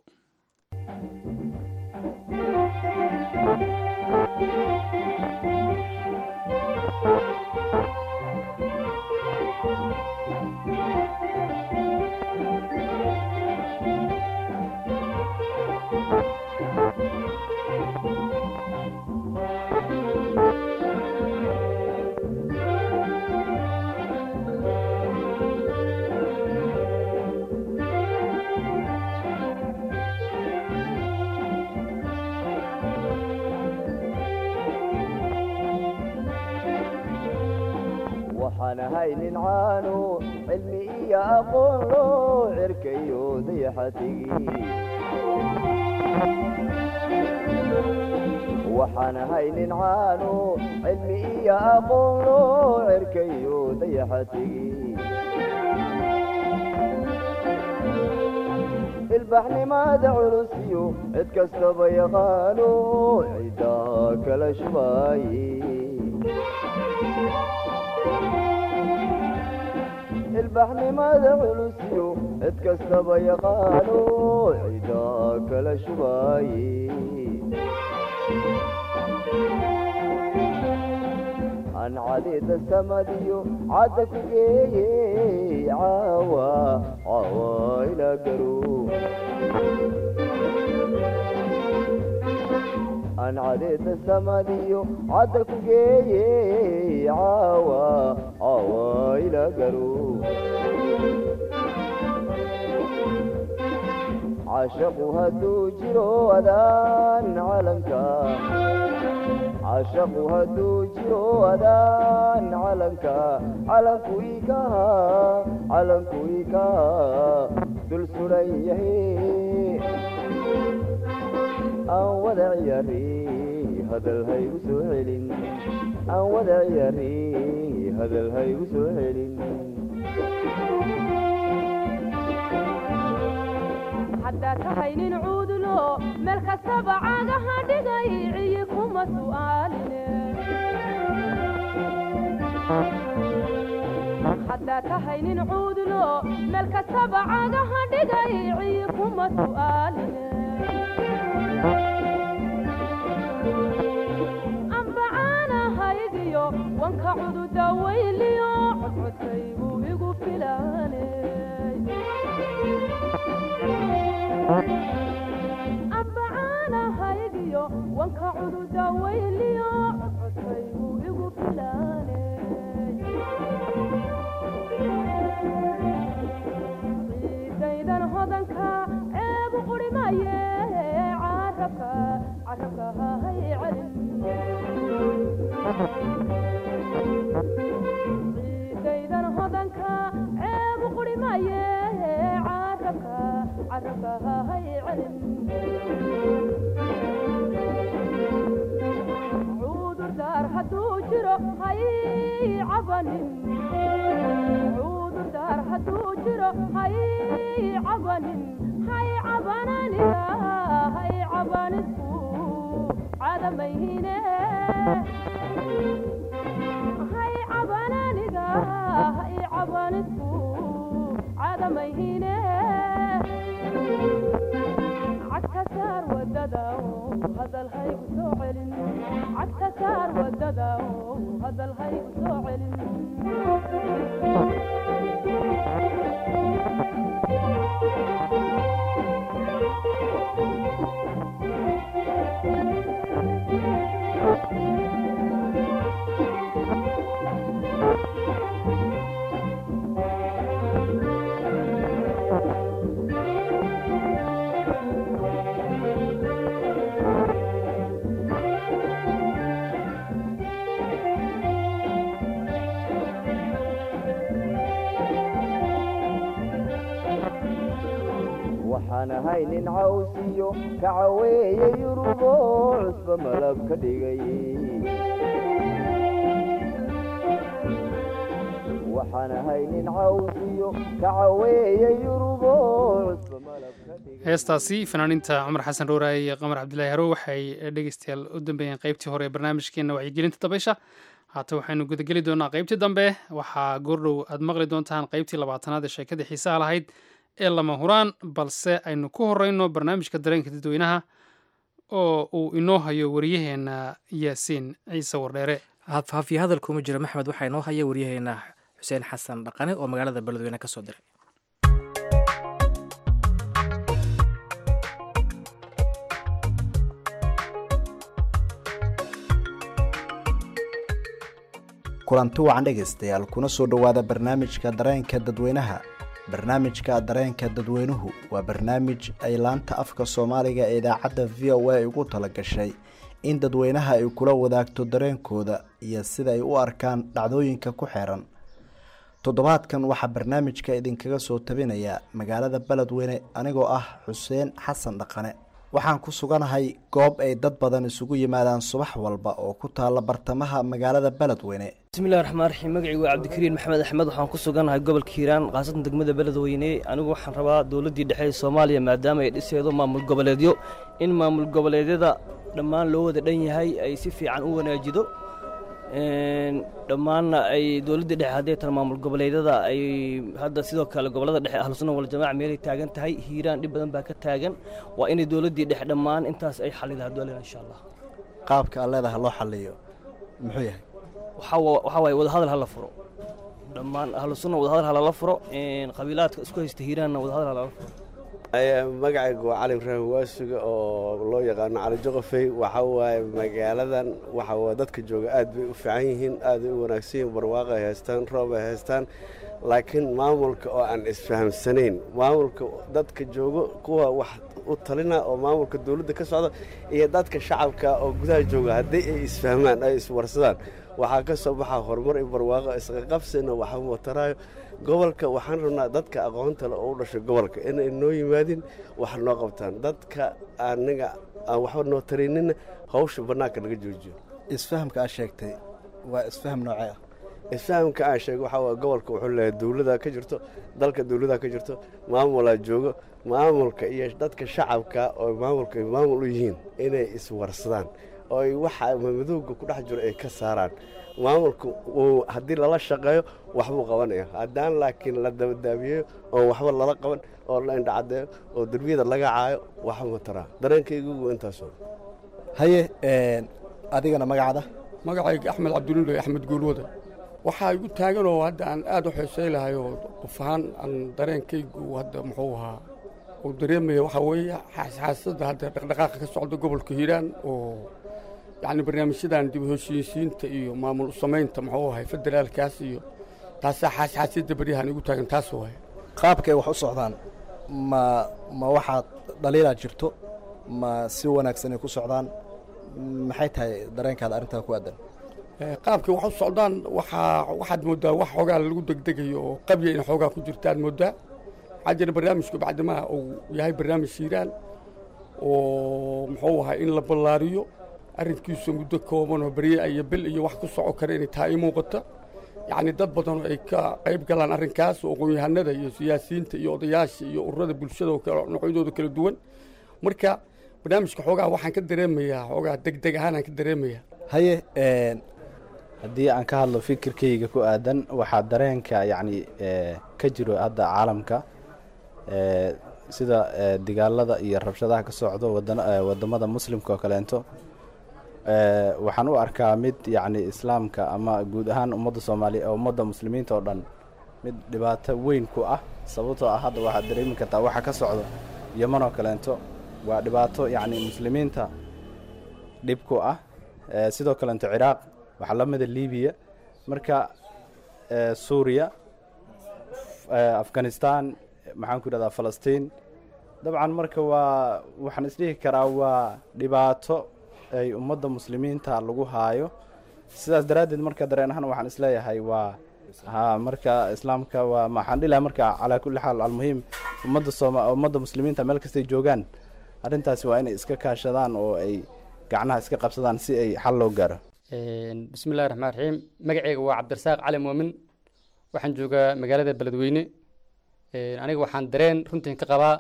Speaker 13: waxaan ahay nin caanu cilmi iyo aqoon loo cirkayo dayaxatigi waxaan ahay nin caanu cilmi iyo aqoon loo cirkayo dayaxatigi ilbaxnimada culusiyo cid kastaba yaqaano cidaa kala shubaaye ilbaxnimada culusiyo cid kastaba yaqaano cidaa kala shubaaye aan cadida samadiyo cadda ku geeye caawa caawa ilaa garo aan cadida samadiyo cadda ku geeye caawa caawa ilaa garo cashaqu hadduu jiro adaan calanka cashaqu hadduu jiro adaan calanka calanku ikaha calanku ikaha dul suran yahay aan wada ciyaari hadal haygu soo celin aan wada ciyaari hadal haygu soo celin
Speaker 14: haddaa tahay nin cuudulo meel kastaba caagaha dhigay ciyi kuma su'aaline haddaa tahay nin cuudulo meel kastaba caagaha dhigay ciyi kuma su'aaline ambacaanahaygiyo wanka cududa weyliyo codcodkaygu igu filaane ambacaanahaygiyo wanka cududa weyliyo codcodkaygu igu filaane ciidaydan hodanka ceebu qurimaye carabka carabka hay celin ciidaydan hodanka ceebu qurimaye carabka carabka hay celin cudurdaar hadduu jiro hay cabanin cudurdaar hadduu jiro hay cabanin hay cabananiga hay cabanisku cadamayhine hay cabananiga hay cabanisku cadamayhine cagta saar wadada hadal haygu soo celin cagta saar wadada hadal haygu soo celin
Speaker 13: waxaan ahay nin cawsiyo ka caweeye yurubo cusba malab ka dhigay waxaan ahay nin cawsiyo ka caweeye yurubo cusba malab ka dhigay
Speaker 1: heestaasi fanaaniinta cumar xasan rooraaye iyo qamar cabdilaahi harow waxay dhegeystayaal u dambeeyeen qaybtii hore ee barnaamijkeena wacyigelinta dabaysha haata waxaynu gudageli doonaa qaybtii dambe waxaa goordhow aad maqli doontaan qaybtii labaatanaad ee sheekadii xiisaha lahayd ee lama huraan balse aynu ku horeyno barnaamijka dareenka dadweynaha oo uu inoo hayo waryaheena yaasiin ciise wardheere
Speaker 2: haafiye hadal kuma jira maxmed waxaa inoo haya waryaheena xuseen xasan dhaqane oo magaalada beledweyne ka soo diray
Speaker 15: kulanti wacan dhegaystayaal kuna soo dhowaada barnaamijka dareenka dadweynaha barnaamijka dareenka dadweynuhu waa barnaamij ay laanta afka soomaaliga ee idaacadda v o a ugu talagashay in dadweynaha ay kula wadaagto dareenkooda iyo sida ay u arkaan dhacdooyinka ku xeeran toddobaadkan waxaa barnaamijka idinkaga soo tabinaya magaalada beledweyne anigoo ah xuseen xasan dhaqane waxaan ku suganahay goob ay dad badan isugu yimaadaan subax walba oo ku taalla bartamaha magaalada beledweyne
Speaker 16: bismillahi raxmaan raxiim magacii waa cabdikariin maxamed axmed waxaan ku suganahay gobolka hiiraan khaasatan degmada beledweyne anigu waxaan rabaa dowladdii dhexe ee soomaaliya maadaama ay dhiseedo maamul goboleedyo in maamul goboleedyada dhammaan loo wada dhan yahay ay si fiican u wanaajido dhammaanna ay dowladdii dhexe hadday tan maamul goboleedyada ay hadda sidoo kale gobolada dhexe ahlusunna waljamaaca meelay taagan tahay hiiraan dhib badan baa ka taagan waa inay dowladdii dhexe dhammaan intaas ay xalida hadoolen insha allah
Speaker 15: qaabka aad leedahay loo xaliyo muxuu yahay
Speaker 16: waxaa waaye wadahadal hala furo dhammaan ahlusunna wadahadal halala furo qabiilaadka isku haysta hiiraanna wadahadal halala furo
Speaker 17: magacaygu waa cali ibraahim waasuga oo loo yaqaano cali joqofey waxa waaye magaaladan waxa waa dadka jooga aad bay u fiican yihiin aad bay u wanaagsan yihiin barwaaqo ay haystaan roob ay haystaan laakiin maamulka oo aan isfahamsanayn maamulka dadka joogo kuwa wax u talina oo maamulka dowladda ka socda iyo dadka shacabka oo gudaha jooga haddii ay isfahmaan ay iswarsadaan waxaa ka soo baxaa horumar iyo barwaaqo isqaqabsina waxa wataraayo gobolka waxaan rabnaa dadka aqoonta le oo u dhashay gobolka inay noo yimaadin wax noo qabtaan dadka aniga aan waxba noo taraynina hawsha bannaanka laga joojiyo
Speaker 15: isfahamka aad sheegtay waa isfaham noocee ah
Speaker 17: isfahamka aan sheegay waxaa waye gobolka wuxuu leeyahay dowladaa ka jirto dalka dowladaa ka jirto maamulaa joogo maamulka iyo dadka shacabka oo maamulka ay maamul u yihiin inay iswarsadaan oo ay waxa madowga ku dhex jiro ay ka saaraan maamulka haddii lala shaqeeyo waxbuu qabanaya haddaan laakiin la dabadaabiyeyo oo waxba lala qaban oo la indhacadeeyo oo derbiyada laga caayo waxba taraa dareenkaygu intaasoo
Speaker 15: haye adigana magacada
Speaker 18: magacayga axmed cabdulule axmed guulwada waxaa igu taagan oo hadda aan aad u xeesay lahay oo qof ahaan aan dareenkaygu hadda muxuu ahaa uu dareemaya waxaa weeye xaasxaasada hadda dhaqdhaqaaqa ka socda gobolka hiiraan oo yacni barnaamijyadan dib u heshiisiinta iyo maamul u samaynta muxuu ahay federaalkaas iyo taasaa xaasxaasyadda baryahan igu taagan taas waaye
Speaker 15: qaabkay wax u socdaan ma ma waxaad dhaliilaa jirto ma si wanaagsan ay ku socdaan maxay tahay dareenkaada arrintaa ku aadan
Speaker 18: qaabkay wax u socdaan waxaa waxaad mooddaa wax xoogaa lagu degdegayo oo qabya in xoogaa ku jirtaad mooddaa waxaa jira barnaamijku bacdimaha uu yahay barnaamij hiiraan oo muxuu ahaa in la ballaariyo arrinkiisu muddo kooban oo berye iyo bil iyo wax ku soco kara inay tahay i muuqata yacni dad badan oo ay ka qayb galaan arrinkaas oo aqoon-yahanada iyo siyaasiyiinta iyo odayaasha iyo ururada bulshada oo kale noocyadooda kala duwan marka barnaamijka xoogaa waxaan ka dareemayaa xoogaa degdeg ahaan aan ka dareemayaa
Speaker 15: haye
Speaker 19: haddii aan ka hadlo fikirkayga ku aadan waxaa dareenka yacni ka jiro hadda caalamka sida dagaalada iyo rabshadaha ka socdo wadamada muslimka oo kaleento waxaan u arkaa mid yacni islaamka ama guud ahaan ummadda soomaaliya ummadda muslimiinta oo dhan mid dhibaato weyn ku ah sababtoo ah hadda waxaad dareemi kartaa waxa ka socdo yeman oo kaleento waa dhibaato yacni muslimiinta dhib ku ah sidoo kaleento ciraaq waxaa la mida libiya marka suuriya afghanistan maxaan ku yidhahdaa falastiin dabcan marka waa waxaan isdhihi karaa waa dhibaato ay ummadda muslimiinta lagu haayo sidaas daraaddeed marka dareen ahaan waxaan isleeyahay waa ha marka islaamka waa maxaan dhihi lahaa marka calaa kulli xaal almuhiim ummadda sooma ummadda muslimiinta meel kastay joogaan arrintaasi waa inay iska kaashadaan oo ay gacnaha iska qabsadaan si ay xal loo gaaro
Speaker 20: bismillahi raxmaan raxiim magaceyga waa cabdirasaaq cali muumin waxaan joogaa magaalada beledweyne aniga waxaan dareen runtiin ka qabaa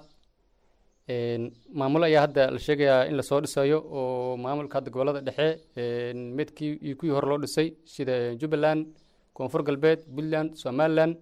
Speaker 20: maamul ayaa hadda la sheegayaa in lasoo dhisayo oo maamulka hadda gobolada dhexe midkii iyo kuwii hore loo dhisay sida jubbaland koonfur galbeed puntland somaliland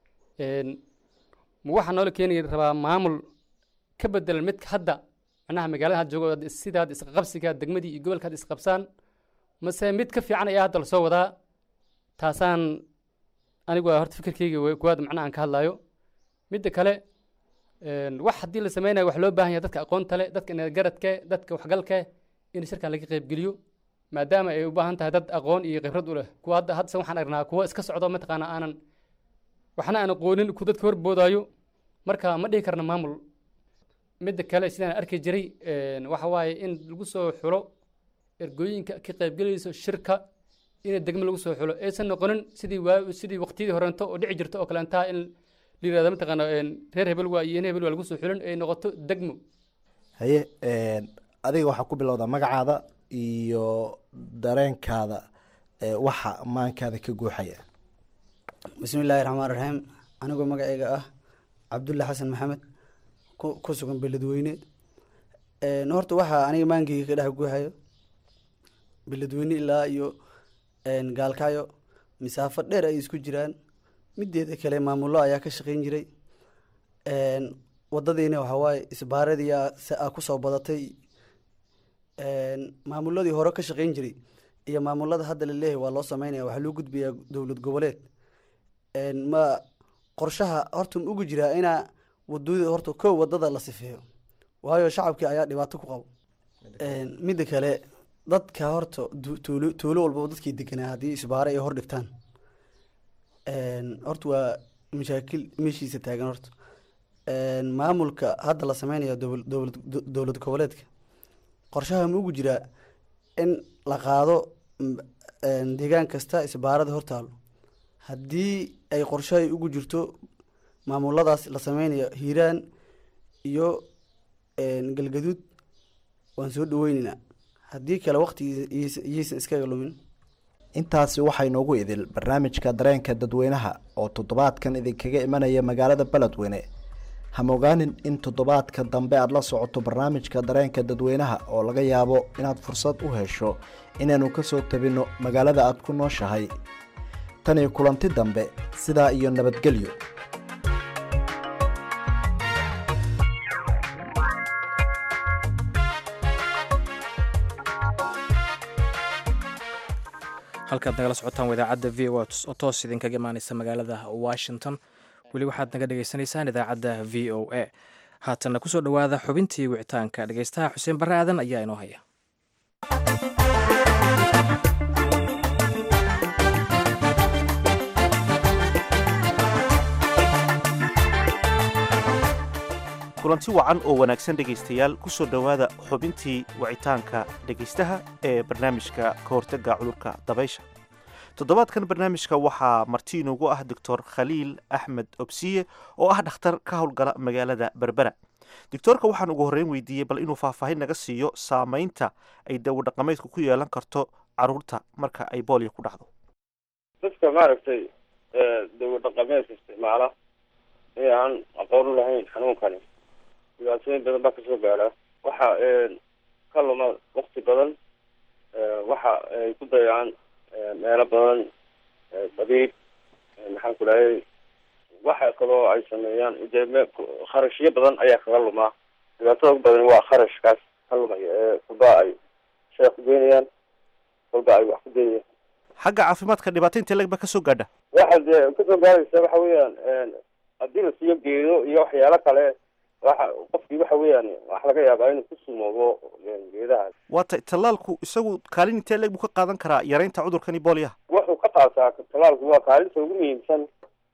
Speaker 20: ma waxaa noola keeni rabaa maamul ka bedelan midka hadda macnaha magaalada hadda joogo sida hadda isqabsiga degmadii iyo gobolka hadda isqabsaan mase mid ka fiican ayaa hadda lasoo wadaa taasaan anigu waa horta fikirkeyga kuwaad macnaha aan ka hadlayo midda kale wax haddii la sameynayo wax loo baahan yahay dadka aqoonta le dadka garadke dadka waxgalke in shirkan laga qaybgeliyo maadaama ay u baahan tahay dad aqoon iyo khibrad u leh kuwa hadda hadda waxaan aragnaa kuwa iska socdo mataqaana aanan waxna aan aqoonin ku dadka horboodayo marka ma dhihi karna maamul midda kale sidaan arki jiray waxa waaye in lagu soo xulo ergooyinka ka qaybgelayso shirka in degmo lagu soo xulo aysan noqonin sidii waa sidii waqtiyadii horeento oo dhici jirto oo kaleentaa in la yirahdo mataqaana reer hebel waa iyo in hebel waa lagu soo xulin ay noqoto degmo
Speaker 15: haye adiga waxaa ku bilowdaa magacaada iyo dareenkaada ee waxa maankaada ka guuxaya
Speaker 21: bismi illaahi raxmaan raxiim anigoo magacayga ah cabdulle xasan maxamed ku ku sugan beledweyne horta waxaa aniga maankeyga ka dhex guuxayo beledweyne ilaa iyo gaalkacyo masaafo dheer ay isku jiraan mideeda kale maamullo ayaa ka shaqeyn jiray wadadiina waxawaaye isbaaradiyaa si a kusoo badatay maamuladii hore ka shaqeyn jiray iyo maamulada hadda laleeyahay waa loo sameynaya waxaa loo gudbayaa dowlad goboleed ma qorshaha horta ma ugu jiraa inaa wadada horta kow wadada la sifeeyo waayo shacabkii ayaa dhibaato ku qabo midda kale dadka horta tuulo tuulo walbaba dadkii deganaa haddii isbaare ay hor dhigtaan horta waa mashaakil meeshiisa taagan horta maamulka hadda la sameynayo dowlad dowlad goboleedka qorshaha ma ugu jiraa in la qaado deegaan kasta isbaarada hortaalo haddii ay qorshahay ugu jirto maamuladaas la sameynayo hiiraan iyo galgaduud waan soo dhaweyneynaa haddii kale waqtigiisa iyaysan iskaga lumin
Speaker 15: intaasi waxaa inoogu idil barnaamijka dareenka dadweynaha oo toddobaadkan idinkaga imanaya magaalada beledweyne hamogaanin in toddobaadka dambe aada la socoto barnaamijka dareenka dadweynaha oo laga yaabo inaad fursad u hesho inaanu kasoo tabinno magaalada aada ku nooshahay tan iyo kulanti dambe sidaa iyo nabadgelyo
Speaker 2: halkaad nagala socotaan wadaacadda v o oo toos idinkaga imaaneysa magaalada washington weli waxaad naga dhagaysanaysaan idaacadda v o a haatanna kusoo dhowaada xubintii wicitaanka dhegeystaha xuseen barre aadan ayaa inoo haya
Speaker 22: kulanti wacan oo wanaagsan dhegaystayaal ku soo dhowaada xubintii wicitaanka dhegaystaha ee barnaamijka ka hortagga cudurka dabaysha toddobaadkan barnaamijka waxaa marti inoogu ah doctor khaliil axmed obsiye oo ah dhakhtar ka howlgala magaalada berbera doctoorka waxaan ugu horreyn weydiiyey bal inuu faahfaahin naga siiyo saamaynta ay dawadhaqameedku ku yeelan karto caruurta marka ay boolio ku dhacdo
Speaker 23: dadka maaragtay dawadhaqameedka isticmaala ee aan aqoon u lahayn xanuunkani dhibaatooyin badan baa kasoo gaara waxa ka luma wakti badan waxa ay ku dayacaan meelo badan dabiib maxaan ku dhahay waxa kaloo ay sameeyaan dee me kharashyo badan ayaa kaga lumaa dhibaatada ugu badan waa kharashkaas ka lumaya ee kulba ay shay ku geynayaan kulba ay wax ku geynayaan
Speaker 22: xagga caafimaadka dhibaata intee lag ba kasoo gaadha
Speaker 23: waxa dee kasoo gaaraysa waxa weeyaan haddii la siiyo geedo iyo waxyaalo kale waxa qofkii waxa weeyaan wax laga yaabaa inuu ku sumoobo geedahaas
Speaker 22: waata tallaalku isagu kaalin intee leg buu ka qaadan karaa yaraynta cudurkani booliyaha
Speaker 23: wuxuu ka qaataa tallaalku waa kaalinta ugu muhiimsan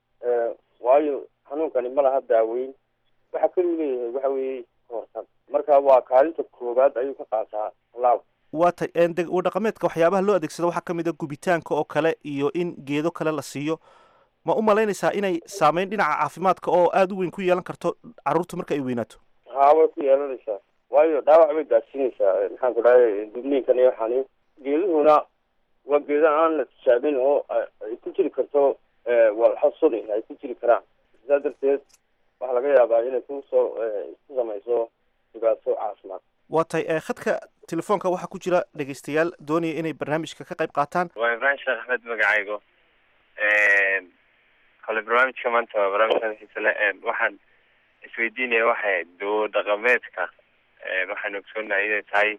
Speaker 23: waayo xanuunkani ma laha daaweyn waxa keliu leeyahay waxa weeye kahortag marka waa kaalinta koowaad ayuu ka qaataa tallaalku
Speaker 22: waata wadhaqameedka waxyaabaha loo adeegsado waxaa kamid a gubitaanka oo kale iyo in geedo kale la siiyo ma u malaynaysaa inay saameyn dhinaca caafimaadka oo aada u weyn ku yeelan karto carruurta marka ay weynaato
Speaker 23: haa way ku yeelanaysaa waayo dhaawac bay gaadsiinaysaa maxaan ku dhahay dubniinkan iyo waxaani geeduhuna waa geeda aan la tijaabin oo ay ku jiri karto walxo suni ay ku jiri karaan sidaa darteed waxaa laga yaabaa inay kusoo ku samayso dhibaato caafimaad
Speaker 22: waa tay khadka telefoonka waxaa ku jira dhegaystayaal doonaya inay barnaamijka ka qayb qaataan
Speaker 24: waa ibraahim sheekh axmed magacaygo kale barnaamijka maanta waa barnaamij aad xiisa leh waxaan isweydiinaya waxay dawo dhaqameedka waxaanu ogsoonahay inay tahay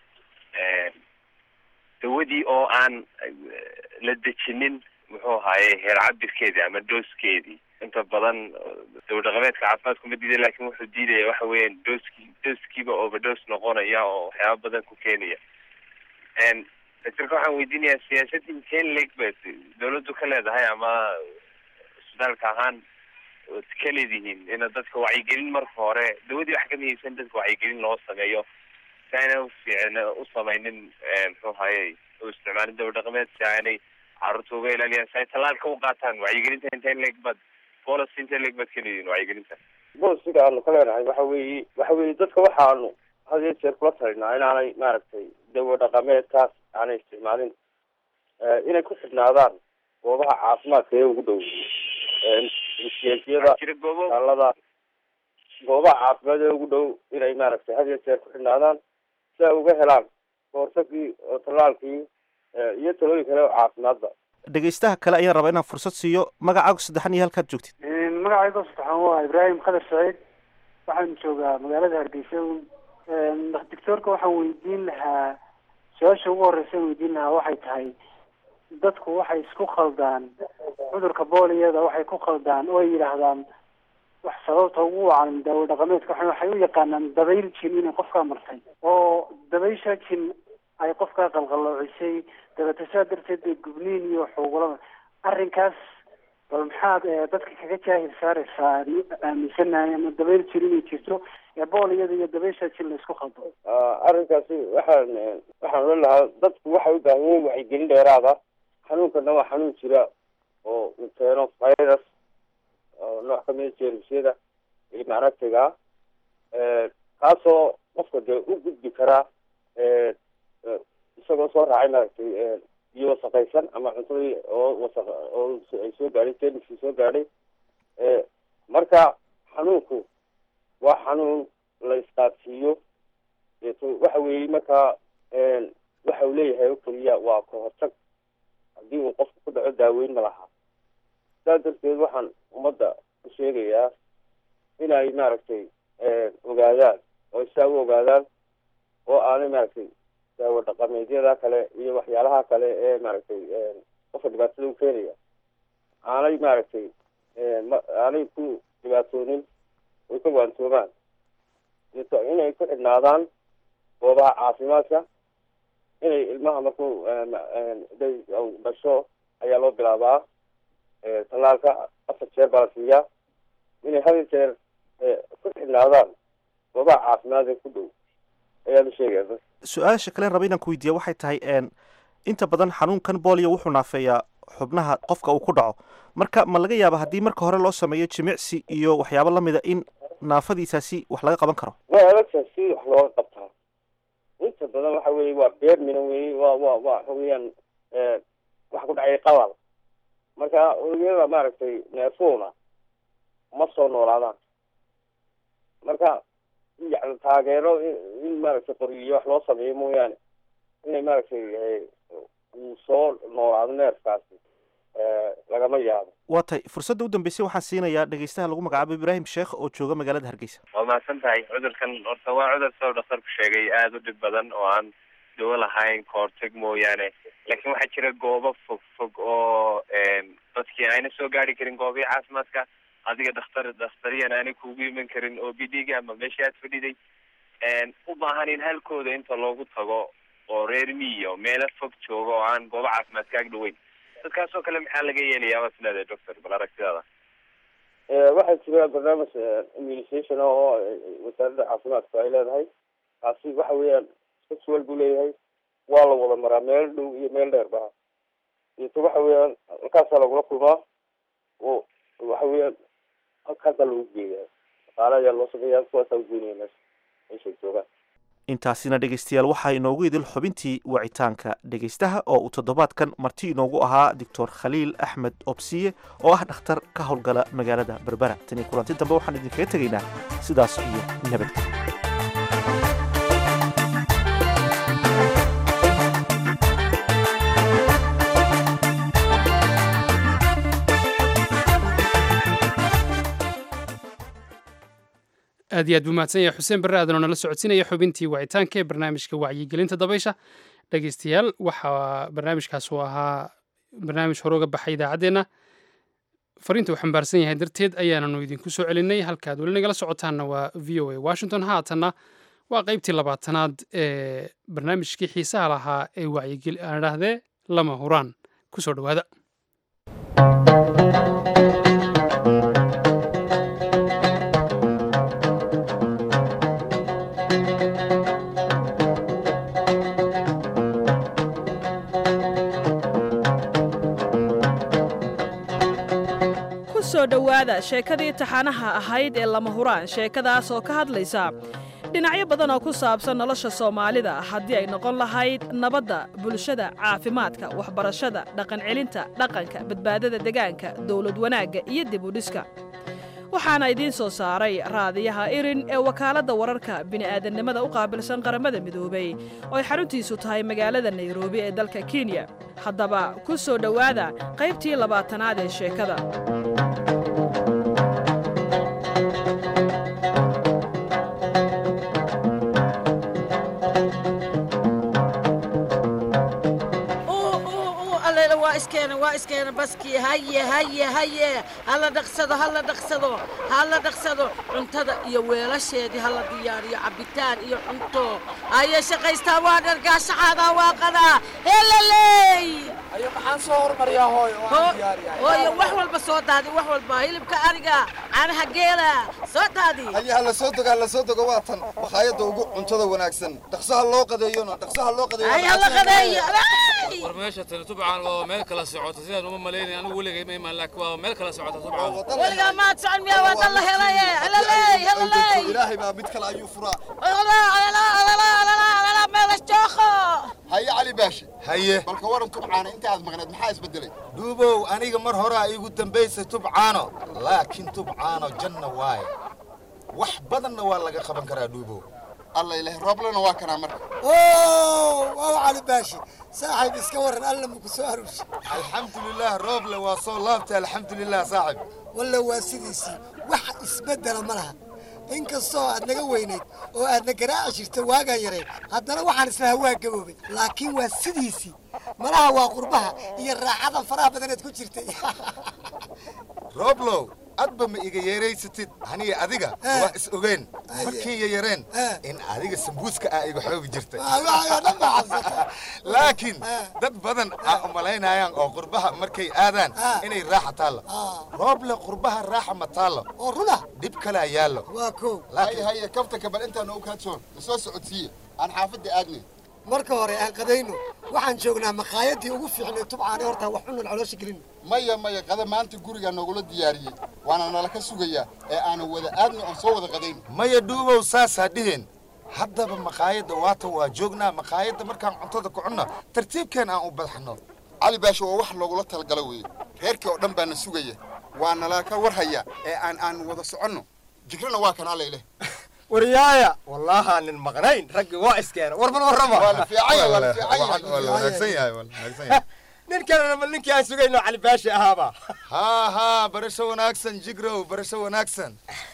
Speaker 24: dawadii oo aan la dejinin muxuu ahaaye heer cabirkeedii ama dooskeedii inta badan dawo dhaqameedka caafimaadku ma diiday lakin wuxuu diidaya waxa weeyaan dooskii dooskiiba overdose noqonaya oo waxyaaba badan ku keenaya doctorka waxaan weydiinayaa siyaasadda inteen leeg ba dawladdu ka leedahay ama isbitaalka ahaan ood ka leedihiin ina dadka wacyigelin marka hore dawadii wax ka muhiimsan dadka wacyigelin loo sameeyo si aanay ufiicn u samaynin muxuu haye u isticmaalin dawa dhaqameed si aanay carruurta uga ilaaliyaan si ay tallaalka u qaataan wacyigelinta inteen leeg baad policy inteen leeg baad ka leedihiin wacyigelinta
Speaker 23: bolisiga aanu ka leenahay waxa weeye waxa weeye dadka waxaanu had iyo jeer kula talinaa inaanay maaragtay dawo dhaqameedkaas aanay isticmaalin inay ku xidhnaadaan goobaha caafimaadka ee ugu dhow msiyada alada goobaha caafimaad ee ugu dhow inay maaragtay had iyo jeer ku xidhnaadaan si ay uga helaan kahortagii oo tallaalkii iyo talooyin kale oo caafimaadba
Speaker 22: dhegaystaha kale ayaan rabaa inaan fursad siiyo magacaagu saddexan iyo halkaad joogtid
Speaker 3: magacayga saddexan waa ibraahim khadar saciid waxaan joogaa magaalada hargeysa doctoorka waxaan weydiin lahaa su-aasha ugu horeysa aan weydiin lahaa waxay tahay dadku waxay isku khaldaan cudurka booliyada waxay ku khaldaan oo ay yidhaahdaan wax sababta ugu wacan daawo dhaqameedka waxa- waxay u yaqaanaan dabayl jin inay qofkaa martay oo dabaysha jin ay qofkaa qalqalloocisay dabeeta saa darteed bay gubniin iyo xuugulada arrinkaas bal maxaad eh, dadka kaga jaahil saaraysaa aan aaminsanahay ama dabayl jin inay jirto ee booliyada iyo dabaysha jin la isku khaldo
Speaker 23: arrinkaasi waxaan waxaan odhan lahaa dadku waxay u baahan yihiin wacyigelin dheeraada xanuunkana waa xanuun jira oo uu keeno virus oo nooc kamida jeermisyada iyo maaragtiga kaasoo qofka dee u gudbi karaa isagoo soo raacay maaragtay biyo wasaqaysan ama cuntadii oo wasaq oo ay soo gaadhay jeermiskii soo gaadhay marka xanuunku waa xanuun la isqaadsiiyo deeto waxa weeye markaa waxa uu leeyahay oo keliya waa ka hortag haddii uu qofku ku dhaco daaweyn ma laha sidaas darteed waxaan ummadda u sheegayaa inay maaragtay ogaadaan oo isaa u ogaadaan oo aanay maaragtay daawo dhaqameedyada kale iyo waxyaalaha kale ee maaragtay qofka dhibaatada u keenaya aanay maaragtay ma aanay ku dhibaatoonin oy ka waantoomaan deeto inay ku xidhnaadaan goobaha caafimaadka inay ilmaha markuu day dhasho ayaa loo bilaabaa tallaalka afar jeer baa la siiyaa inay hal jeer ku xidhnaadaan goobaha caafimaad ee ku dhow ayaan u sheegaya dadka
Speaker 22: su-aasha kale raba inaan ku weydiiya waxay tahay n inta badan xanuunkan bolio wuxuu naafeeyaa xubnaha qofka uu ku dhaco marka ma laga yaaba haddii marka hore loo sameeyo jimicsi iyo waxyaabo lamida in naafadiisaasi wax laga qaban karo
Speaker 23: waa adagtahay si wax looga qabtaa inta badan waxa weeye waa beer mina weye waa waa waa waxa weeyaan waxa ku dhacay qabal marka unugyada maaragtay neefuuna ma soo noolaadaan marka yani taageero in in maaragtay qoriyo wax loo sameeyo mooyaane inay maaragtay uu soo noolaado neerkaasi lagama yaabo
Speaker 22: waa tay fursadda u dambeysay waxaan siinayaa dhegeystaha lagu magacaabo ibraahim sheekh oo jooga magaalada hargeysa
Speaker 24: waa mahadsan tahay cudurkan horta waa cudur soo dhakhtarku sheegay aada u dhib badan oo aan dawo lahayn kahortag mooyaane laakiin waxaa jira goobo fog fog oo dadkii ayna soo gaari karin goobihii caafimaadka adiga dhakhtar dhakhtariyan aanay kugu iman karin oo b d-ga ama meeshii aad fadhiday u baahan in halkooda inta loogu tago oo reer miyo meelo fog jooga oo aan goobo caafimaad kaag dhaweyn dadkaas oo kale maxaa laga yeelayaa waa sidaade doctor bal aragtidaada
Speaker 23: waxaa jira barnaamij immunisation oo wasaaradda caafimaadku ay leedahay kaasi waxa weeyaan sexual buu leeyahay waa la wada maraa meel dhow iyo meel dheer ba deeto waxa weeyaan halkaasaa lagula kulmaa oo waxa weeyaan halkaasaa lagu geeyaa dhaqaale ayaa loo sameeyaa kuwaasaa ugeynaya meesha meeshay joogaan
Speaker 22: intaasina dhegeystayaal waxaa inoogu idil xubintii wacitaanka dhegeystaha oo uu toddobaadkan marti inoogu ahaa doctor khaliil axmed obsiye oo ah dhakhtar ka howlgala magaalada berbera tan iyo kulanti dambe waxaan idinkaga tegaynaa sidaas iyo nabadgelyo
Speaker 1: aad iyo aad buu mahadsan yahay xuseen barre aadan oo nala socodsiinaya xubintii wacitaanka ee barnaamijka wacyigelinta dabaysha dhegeystayaal waxaa barnaamijkaas uu ahaa barnaamij hore uga baxay idaacaddeenna fariinta uu xambaarsan yahay darteed ayaananu idinku soo celinay halkaad weli nagala socotaanna waa v o a washington haatanna waa qaybtii labaatanaad ee barnaamijkii xiisaha lahaa ee wacyigeli aan idhaahdee lama huraan kusoo dhowaada
Speaker 4: ku soo dhowaada sheekadii taxanaha ahayd ee lama huraan sheekadaas oo ka hadlaysa dhinacyo badan oo ku saabsan nolosha soomaalida haddii ay noqon lahayd nabadda bulshada caafimaadka waxbarashada dhaqancelinta dhaqanka badbaadada degaanka dowlad wanaagga iyo dib u dhiska waxaana idiin soo saaray raadiyaha irin ee wakaaladda wararka bini'aadannimada u qaabilsan qaramada midoobay oo ay xaruntiisu tahay magaalada nairobi ee dalka kenya haddaba ku soo dhowaada qaybtii labaatanaad ee sheekada
Speaker 5: allayla waa iskeena waa iskeena baskii haye haye haye hala dhaqsado hala dhaqsado hala dhaqsado cuntada iyo weelasheedii hala diyaariyo cabitaan iyo cunto haye shaqaystaa waa dhargaashaxaadaa waa qadaa helaley
Speaker 6: ayo maxaan soo hormariyaa hooyo oo aan diyaariyaa
Speaker 5: hooyo wax walba soo daadi wax walba hilibka ariga caanaha geela soo daadi
Speaker 8: haye hala soo dogo hala soo dogo waa tan makhaayadda ugu cuntada wanaagsan dhaqsaha loo qadeeyona dhaqsaha loo qadeeyo
Speaker 5: Ay, hala qadeeyo
Speaker 25: war meesha tani tubcan waa meel kala socota sidaan uma malaynay anigu weligay ma imaan laakiin waa meel kala socota tubcan
Speaker 5: weligaa maad socon miyaa waa dan la helay helaley helaley
Speaker 8: ilaahay baa mid kale ayuu furaa
Speaker 5: meelas jooko
Speaker 8: haye cali baashi haye balka waran tubcaana inta aad maqneed maxaa isbedelay
Speaker 26: duubow aniga mar horaa iigu dambaysay tubcaano laakiin tubcaano janna waaye wax badanna waa laga qaban karaa dhuubow
Speaker 8: alla ilaah rooblana waa kanaa marka
Speaker 27: waaw cali baashi saaxiib iska waran alla maku soo aruurshi
Speaker 26: alxamdulilah rooble waa soo laabtay alxamdulilah saaxib
Speaker 27: walla waa sidiisii wax isbeddela ma laha inkastoo aad naga weynayd oo aadna garaaci jirta waagaan yarayd haddana waxaan isla hawaa gaboobay laakiin waa sidiisii malaha waa qurbaha iyo raaxadan faraha badaneed ku jirtay
Speaker 26: rooblow adba ma iga yeeraysatid aniga adiga waa is ogeen markii yayareen in adiga sambuuska aa iga xoogi jirtay laakiin dad badan aa umalaynayaan oo qurbaha markay aadaan inay raaxa taallo rooble qurbaha raaxa ma taallo
Speaker 27: oo runa
Speaker 26: dhib kalaa yaallo
Speaker 27: waa koow
Speaker 8: haye haye kaftanka bal intaan u kaadsoon lasoo socodsiiye aan xaafadda aadnay
Speaker 27: marka hore aan qadayno waxaan joognaa makhaayadii ugu fiicnay tubcaane horta wax cunan caloosha gelin
Speaker 8: maya maya qada maanta gurigaa noogula diyaariyey waana nala ka sugayaa ee aanan wada aadna oon soo wada qadayn
Speaker 26: maya dhuubow saasaa dhiheen haddaba makhaayadda waatan waa joognaa makhaayadda markaan cuntada ku cunno tartiibkeen aan u badaxno
Speaker 8: cali baasho waa wax loogula talagala weeye reerkii oo dhan baana sugaya waa nala ka warhaya ee aan aan wada soconno jigrana waa kan allayleh
Speaker 6: waryaaya wallaaha nin maqnayn raggi waa iskeena warban warrama
Speaker 8: waa la fiican yahay waa la fiican yahay
Speaker 6: nin kalena ma ninkii aan sugayno cali baashi ahaaba
Speaker 26: haa haa barasho wanaagsan jigrow barasho wanaagsan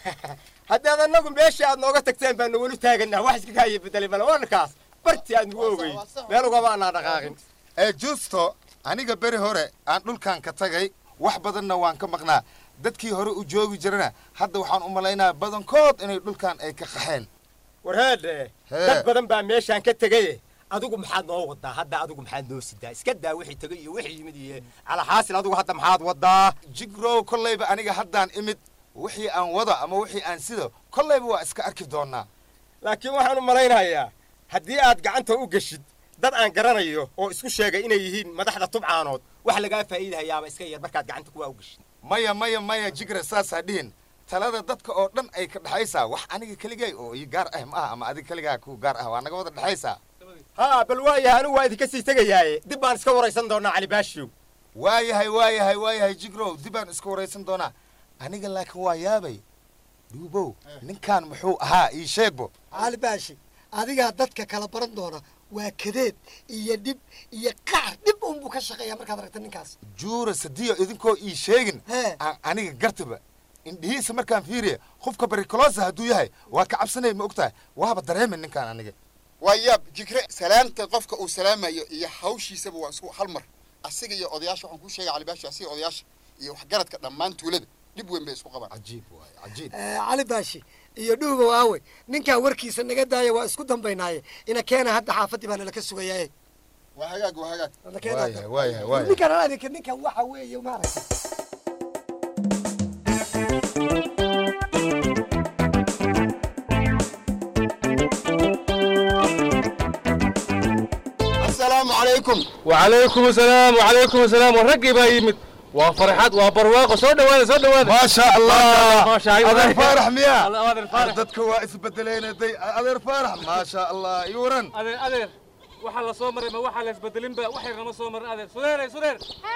Speaker 6: haddaad annagu meeshii aad nooga tagteen baanu weli taaganaa wax iska kaaya bedelay bale warkaas bartii aad nagu ogey meel ugama anaa dhaqaaqin
Speaker 26: ee justo aniga beri hore aan dhulkan ka tagay wax badanna waan ka maqnaa dadkii hore u joogi jirana hadda waxaan u malaynaa badankood inay dhulkan ay ka qaxeen
Speaker 6: warheedhe dad badan baa meeshaan ka tegaye adigu maxaad noo wadaa hadda adigu maxaad noo sidaa iska daa wixii tegay iyo wixii yimid iyo calaxaasil adigu hadda maxaad wadaa
Speaker 26: jigrow kollayba aniga haddaan imid wixii aan wado ama wixii aan sido kollayba waa iska arki doonaa
Speaker 6: laakiin waxaan u malaynayaa haddii aad gacanta u geshid dad aan garanayo oo isku sheegay inay yihiin madaxda tubcaanood wax lagaa faa'iidahayaaba iska yar markaad gacanta kuwaa u geshid
Speaker 26: maya maya maya jigra saasaa dhihin talada dadka oo dhan ay ka dhexaysaa wax aniga keligay oo ii gaar ah ma aha ama adiga keligaa ku gaar ah waa naga wada dhexaysaa
Speaker 6: haa bal waayahay anigu waa idinka sii tegayaaye dib baan iska waraysan doonaa cali baashiw
Speaker 26: waayahay waayahay waayahay jigrow dib baan iska waraysan doonaa aniga laakiin waa yaabay dhuubow ninkaan muxuu ahaa ii sheegbo
Speaker 27: cali baashi adigaa dadka kala baran doona waa kadeed iyo dhib iyo qaar dhib unbuu ka shaqeeyaa markaad aragta ninkaas
Speaker 26: juura sadiyo idinkoo ii sheegin aan aniga gartaba indhihiisa markaan fiiriya qofka barikolosa hadduu yahay waa ka cabsanay ma ogtahay waaba dareemin ninkaan aniga
Speaker 8: waa yaab jigre salaanta qofka uu salaamayo iyo hawshiisaba waa isku hal mar asiga iyo odayaasha waxaan kuu sheegay calibaashi asiga odayaasha iyo waxgaradka dhammaan tuulada dhib weyn bay isku qabaan
Speaker 26: cajiib waay cajiib
Speaker 27: cali baashi iyo dhuubow aawe ninkaa warkiisa naga daaya waa isku dambaynaaye ina keena hadda xaafaddii baa nala ka sugayaaye
Speaker 8: waa hagaag waa hagaag
Speaker 26: waayahay waayahay waayahay
Speaker 27: ninkan adinka ninkan waxa weeye maaragtay
Speaker 8: asalaamu calaykum
Speaker 25: wacalaykum asalaam wacalaykum asalaam war raggii baa yimid waa farxad waa barwaaqo soo dhawaada soo dhawaada
Speaker 26: maasha allah
Speaker 25: maasha Allah.
Speaker 26: adeer faarax miya
Speaker 25: Allah, adeer faarax.
Speaker 26: dadka waa isbedeleen day adeer faarax maasha allah iyo waran
Speaker 25: adeer adeer waxaa la soo maray ma waxaa la isbedelinba waxay nama soo marin adeer sudeer sudeer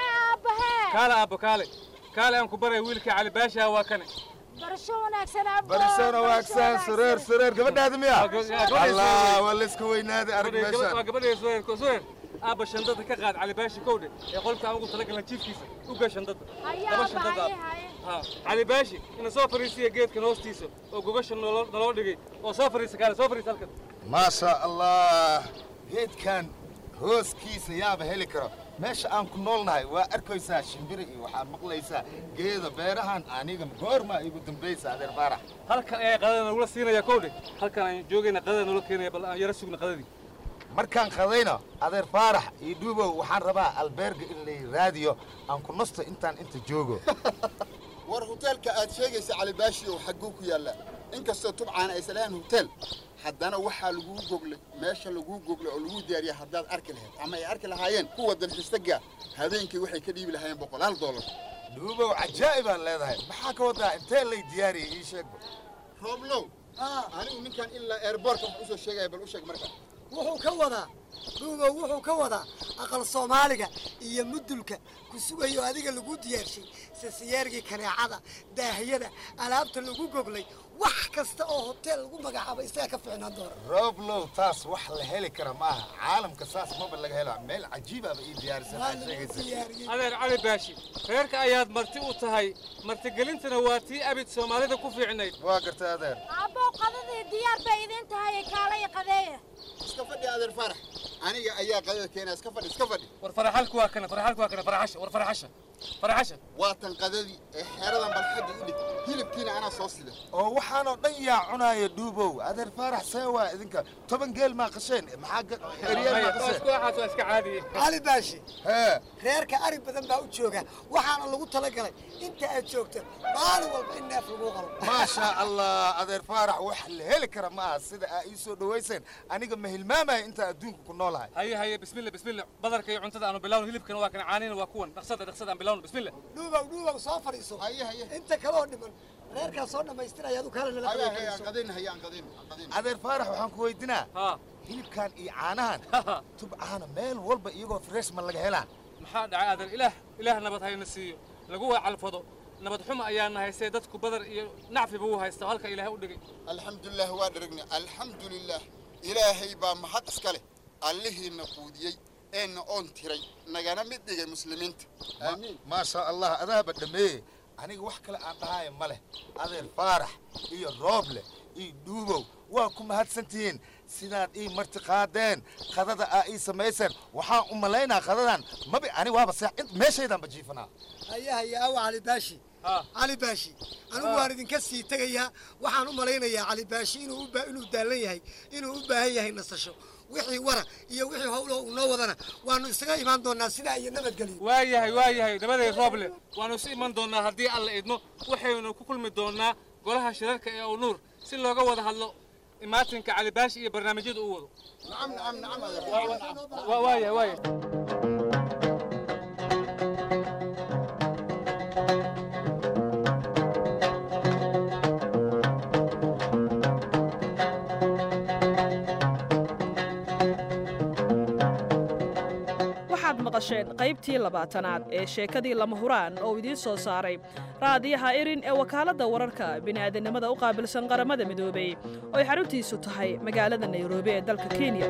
Speaker 25: kaale aabbo kaale kaale aan ku baray wiilka cali baasha waa kane
Speaker 27: barasho wanaagsan abbo
Speaker 26: barisana waagsan sureer sureer gabadhaada miya
Speaker 25: gabadha
Speaker 26: allah
Speaker 25: sureer.
Speaker 26: waa la iska weynaaday arag
Speaker 25: waa
Speaker 26: meeshaan
Speaker 25: gabadhay sudeer sudeer aabba shandada ka qaad cali baashi kowdhe ee qolka aan ugu talagalna jiifkiisa u gaa shandada laba shandada ha cali baashi ina soo fariisiya geedkan hoostiisa oo gogasha naloo naloo dhigay oo soo fariisa kaale soo fariisa halkan
Speaker 26: maasha allah geedkan hooskiisa yaaba heli karo meesha aan ku noolnahay waa arkaysaa shimbiri iyo waxaad maqlaysaa geeda beerahan aniga goorma igu dambaysa adeer faarax
Speaker 25: halkan ayaa qadada nagula siinaya kowdhe halkan aan joogayna qadada nagula keenaya bal aan yara sugna qadadii
Speaker 26: markaan qadayno adeer faarax iyo dhuubow waxaan rabaa albeerga in lay raadiyo aan ku nasto intaan inta joogo
Speaker 8: war hoteelka aad sheegaysa calibaashi oo xagguu ku yaallaa inkastoo tubcaan aysan lahayn hotel haddana waxaa laguu goglay meesha laguu goglay oo lagu diyaariya haddaad arki lahayd ama ay arki lahaayeen kuwa dalxiistaga habeenkii waxay ka dhiibi lahaayeen boqolaal doolar
Speaker 26: dhuubow cajaa'ibaan leedahay maxaa ka wadaa intee lay diyaariyay ii sheegba
Speaker 8: rooblow anigu ninkan ilaa airbortka wax usoo sheegaya bal u sheeg marka
Speaker 27: wuxuu ka wadaa dhuubow wuxuu ka wadaa aqal soomaaliga iyo mudulka ku sugayo adiga lagu diyaarshay sasiyeergii kaneecada daahiyada alaabta lagu goglay wax kasta oo hoteel lagu magacaabo isagaa ka fiicnaan doona
Speaker 26: rooblow taas wax la heli kara maaha caalamka saas maba laga hela meel cajiibaaba ii diyaarisan aad sheegaysa
Speaker 25: adeer cali baashi reerka ayaad marti u tahay martigelintana waa tii abid soomaalida ku fiicnayd
Speaker 26: waa gartay adeer
Speaker 27: abbow qadadii diyaar bay idin tahay kaalaya qadeeya
Speaker 8: iska fadhi adeer farax aniga ayaa qadada keenaa iska fadhi iska fadhi
Speaker 25: war faraxalku waa kana faraxalku waa kana faraxasha war faraxasha faraxasha
Speaker 8: waa tan qadadii ee xeeradan bal xagga u dhig hilibkiina anaa soo sida
Speaker 26: oo waxaanoo dhan yaa cunaaya dhuubow adeer faarax see waa idinka toban geel maa qasheen maxaa eryeel maa qasheen
Speaker 25: waxaas waa iska caadiye
Speaker 27: cali baashi
Speaker 26: hee
Speaker 27: reerka ari badan baa u jooga waxaana lagu talagalay inta aad joogto maalin walba in neef lagu qalo
Speaker 26: maasha allah adeer faarax wax la heli kara ma aha sida aa ii soo dhawayseen aniga ma hilmaamaya intaa adduunka ku noolahay
Speaker 25: haye haye bismillah bismillah badarka iyo cuntada aanu bilawno hilibkana waa kana caanina waa kuwan dhaqsada dhaqsada aan bilawno bismillah
Speaker 27: dhuubow dhuubow soo fadhiiso inta kaloo dhiman reerkaa soo dhammaystiraya adu kaale nala
Speaker 8: qadayn hayaan qadayn qadayn
Speaker 26: adeer faarax waxaan ku weydinaa hilibkan iyo caanahan tubcaana meel walba iyagoo fresh ma laga helaa
Speaker 25: maxaa dhacay adeer ilaah ilaah nabad hayna siiyo lagu waa calfado nabad xumo ayaana haystay dadku badar iyo nacfiba uu haysta halka ilaahay u dhigay
Speaker 8: alxamdulilah waa dheragna alxamdulilah ilaahay baa mahad iska leh allihiina quudiyey eena oon tiray nagana mid dhigay muslimiinta
Speaker 26: aamiin maasha allah adaaba dhameeye aniga wax kale aan dhahaayo ma leh adeer faarax iyo rooble iyo dhuubow waa ku mahadsantihiin sidaad ii marti qaadeen qadada aa ii samayseen waxaan u malaynaa qadadan mabi ani waaba seex int meeshaydaanba jiifanaa
Speaker 27: haya haya awa cali baashi cali baashi anigu waan idinka sii tegayaa waxaan u malaynayaa cali baashi inuu u baa- inuu daallan yahay inuu u baahan yahay nasasho wixii wara iyo wixii howlo uu noo wadana waanu isaga imaan doonaa sidaa iyo nabadgelyo
Speaker 25: waa yahay waa yahay nabaday rooble waanu isu iman doonaa haddii alla idmo waxaynu ku kulmi doonaa golaha shirarka ee uu nuur si looga wada hadlo imaatinka cali baashi iyo barnaamijyada uu wado
Speaker 8: nacam nacam nacam adeer
Speaker 25: waa waa yahay waa yahay
Speaker 4: waxaad maqasheen qaybtii labaatanaad ee sheekadii lama huraan oo idiin soo saaray raadiyaha irin ee wakaaladda wararka bini'aadanimada u qaabilsan qaramada midoobay oo ay xaruntiisu tahay magaalada nairobi ee dalka kenya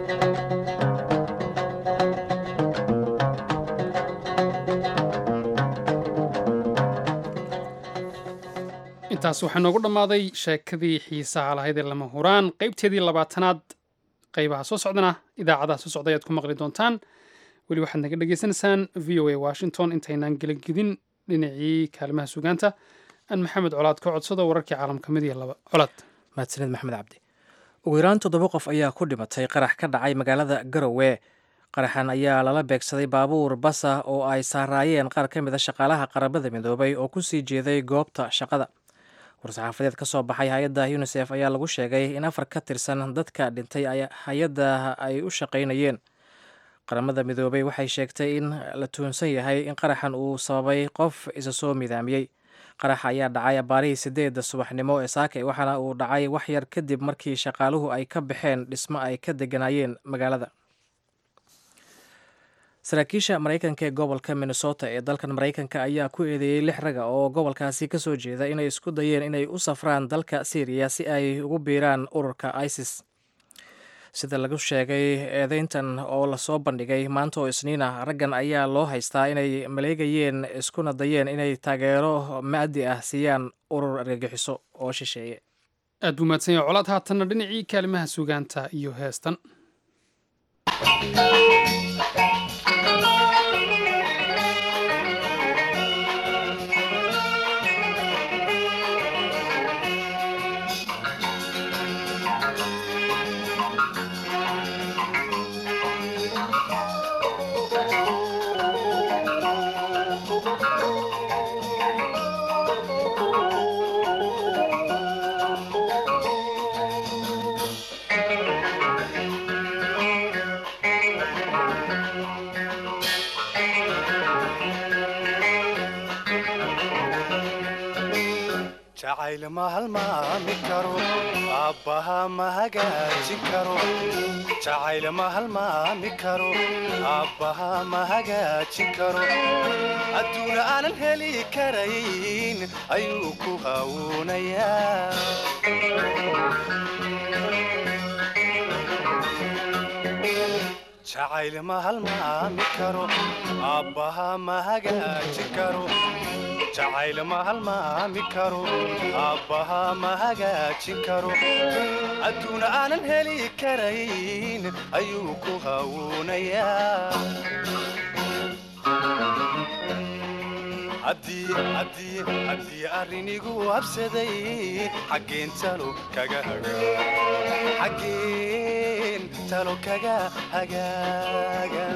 Speaker 1: intaas waxaa noogu dhammaaday sheekadii xiisaha lahayd ee lama huraan qaybteedii labaatanaad qaybaha soo socdana idaacadaha soo socda ayaad ku maqli doontaan weli waxaad naga dhagaysanaysaan v o a washington intaynaan gelagedin dhinacii kaalimaha sugaanta aan maxamed colaad ka codsado wararkii caalamka mid iyo laba colaad
Speaker 2: mahadsanid maxamed cabdi ugu yaraan toddoba qof ayaa ku dhimatay qarax ka dhacay magaalada garowe qaraxan ayaa lala beegsaday baabuur basa oo ay saaraayeen qaar ka mid a shaqaalaha qaramada midoobay oo kusii jeeday goobta shaqada war-saxaafadeed ka soo baxay hay-adda unisef ayaa lagu sheegay in afar ka tirsan dadka dhintay hay-adda ay u shaqaynayeen qaramada midoobay waxay sheegtay in la tuunsan yahay in qaraxan uu sababay qof isa soo midaamiyey qaraxa ayaa dhacay abaarihii sideedda subaxnimo ee saakay waxaana uu dhacay wax yar kadib markii shaqaaluhu ay ka baxeen dhismo ay ka deganaayeen magaalada saraakiisha maraykanka ee gobolka minnesota ee dalkan maraykanka ayaa ku eedeeyey lix raga oo gobolkaasi kasoo jeeda inay isku dayeen inay u safraan dalka syriya si ay ugu biiraan ururka isis sida lagu sheegay eedeyntan oo lasoo bandhigay maanta oo isniin ah raggan ayaa loo haystaa inay maleegayeen iskuna dayeen inay taageero maadi ah siiyaan urur argagixiso oo shisheeye
Speaker 1: aad buu mahadsan yahay colaad haatanna dhinacii kaalimaha sugaanta iyo heestan
Speaker 7: jacayl ma halmaami karo aabbaha ma hagaajin karo jacayl ma halmaami karo aabbaha ma hagaajin karo adduuna aanan heli karayn ayuu ku hawuunayaa jacayl ma halmaami karo aabbaha ma hagaajin karo jacayl ma halmaami karo aabbaha ma hagaajin karo adduuna aanan heli karayn ayuu ku hawuunayaa haddii arrinigu habsaday xaggeen talo kaga xaggeen talo kaga hagaaga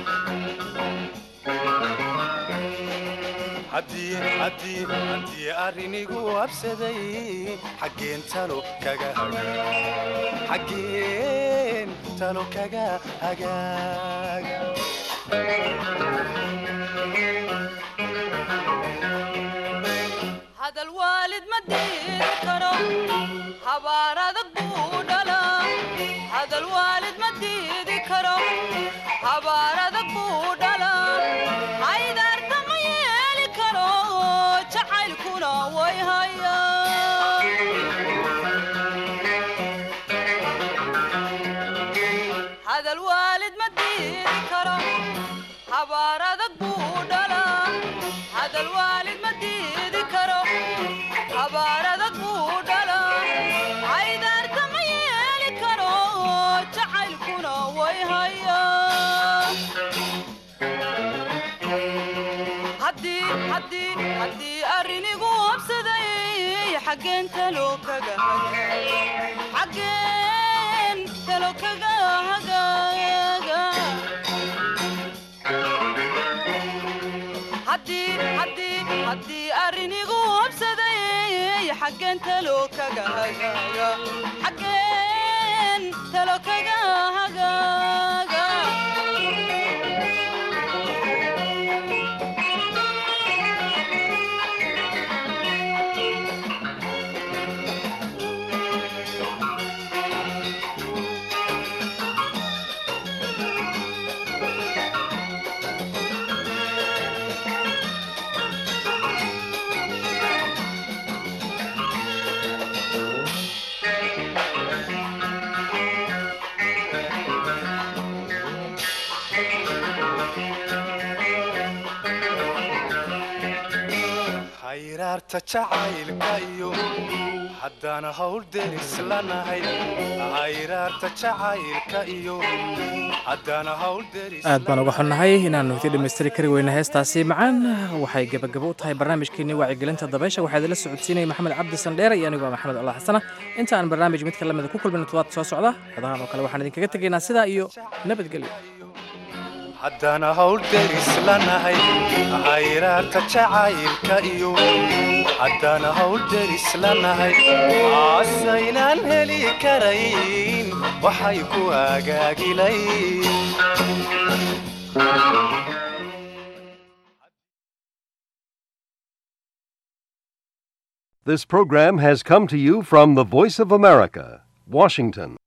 Speaker 7: haddii arrinigu habsaday xaggeen talo kaga xaggeen talo kaga hagaaga
Speaker 9: hadal waalid ma diiri karo habaar adag buu dhalaa hadal waalid ma diidi karo habaar adag buu dhalaa haydaarta ma yeeli karo jacaylkuna way hayaa hadal waalid ma diidi karo habaar adag buu dhalaa hadal waalid ma diidi karo habaar adag buu dhalaa haydaarta ma yeeli karo jacaylkuna way hayaa haddii arrinigu habsaday xaggeen talo kaga xaggeen talo kaga hagaaga haddii arrinigu habsaday xaggeen talo kaga hagaaga xaggeen talo kaga hagaaga
Speaker 7: hayraarta jacaylka iyo haddana hawl deris lanahay hayraarta jacaylka iyo haddana hawl deris
Speaker 2: aad baan uga xunnahay inaannu idin dhammaystiri kari weyna heestaasi macaan waxay gebagabo u tahay barnaamijkeenii wacyigelinta dabaysha waxaa idinla socodsiinaya maxamed cabdi sandheere iyo anigoo maxamed allah xasana inta aan barnaamij midka lamida ku kulmin todobaadka soo socda xodahan oo kale waxaan idinkaga tegaynaa sidaa iyo nabadgelyo
Speaker 7: haddana hawl deris lanahay hayraarta jacaylka iyo haddana hawl deris lanahay aasaynaan heli karayn waxay ku agaagilayn
Speaker 10: This program has come to you from the Voice of America, Washington.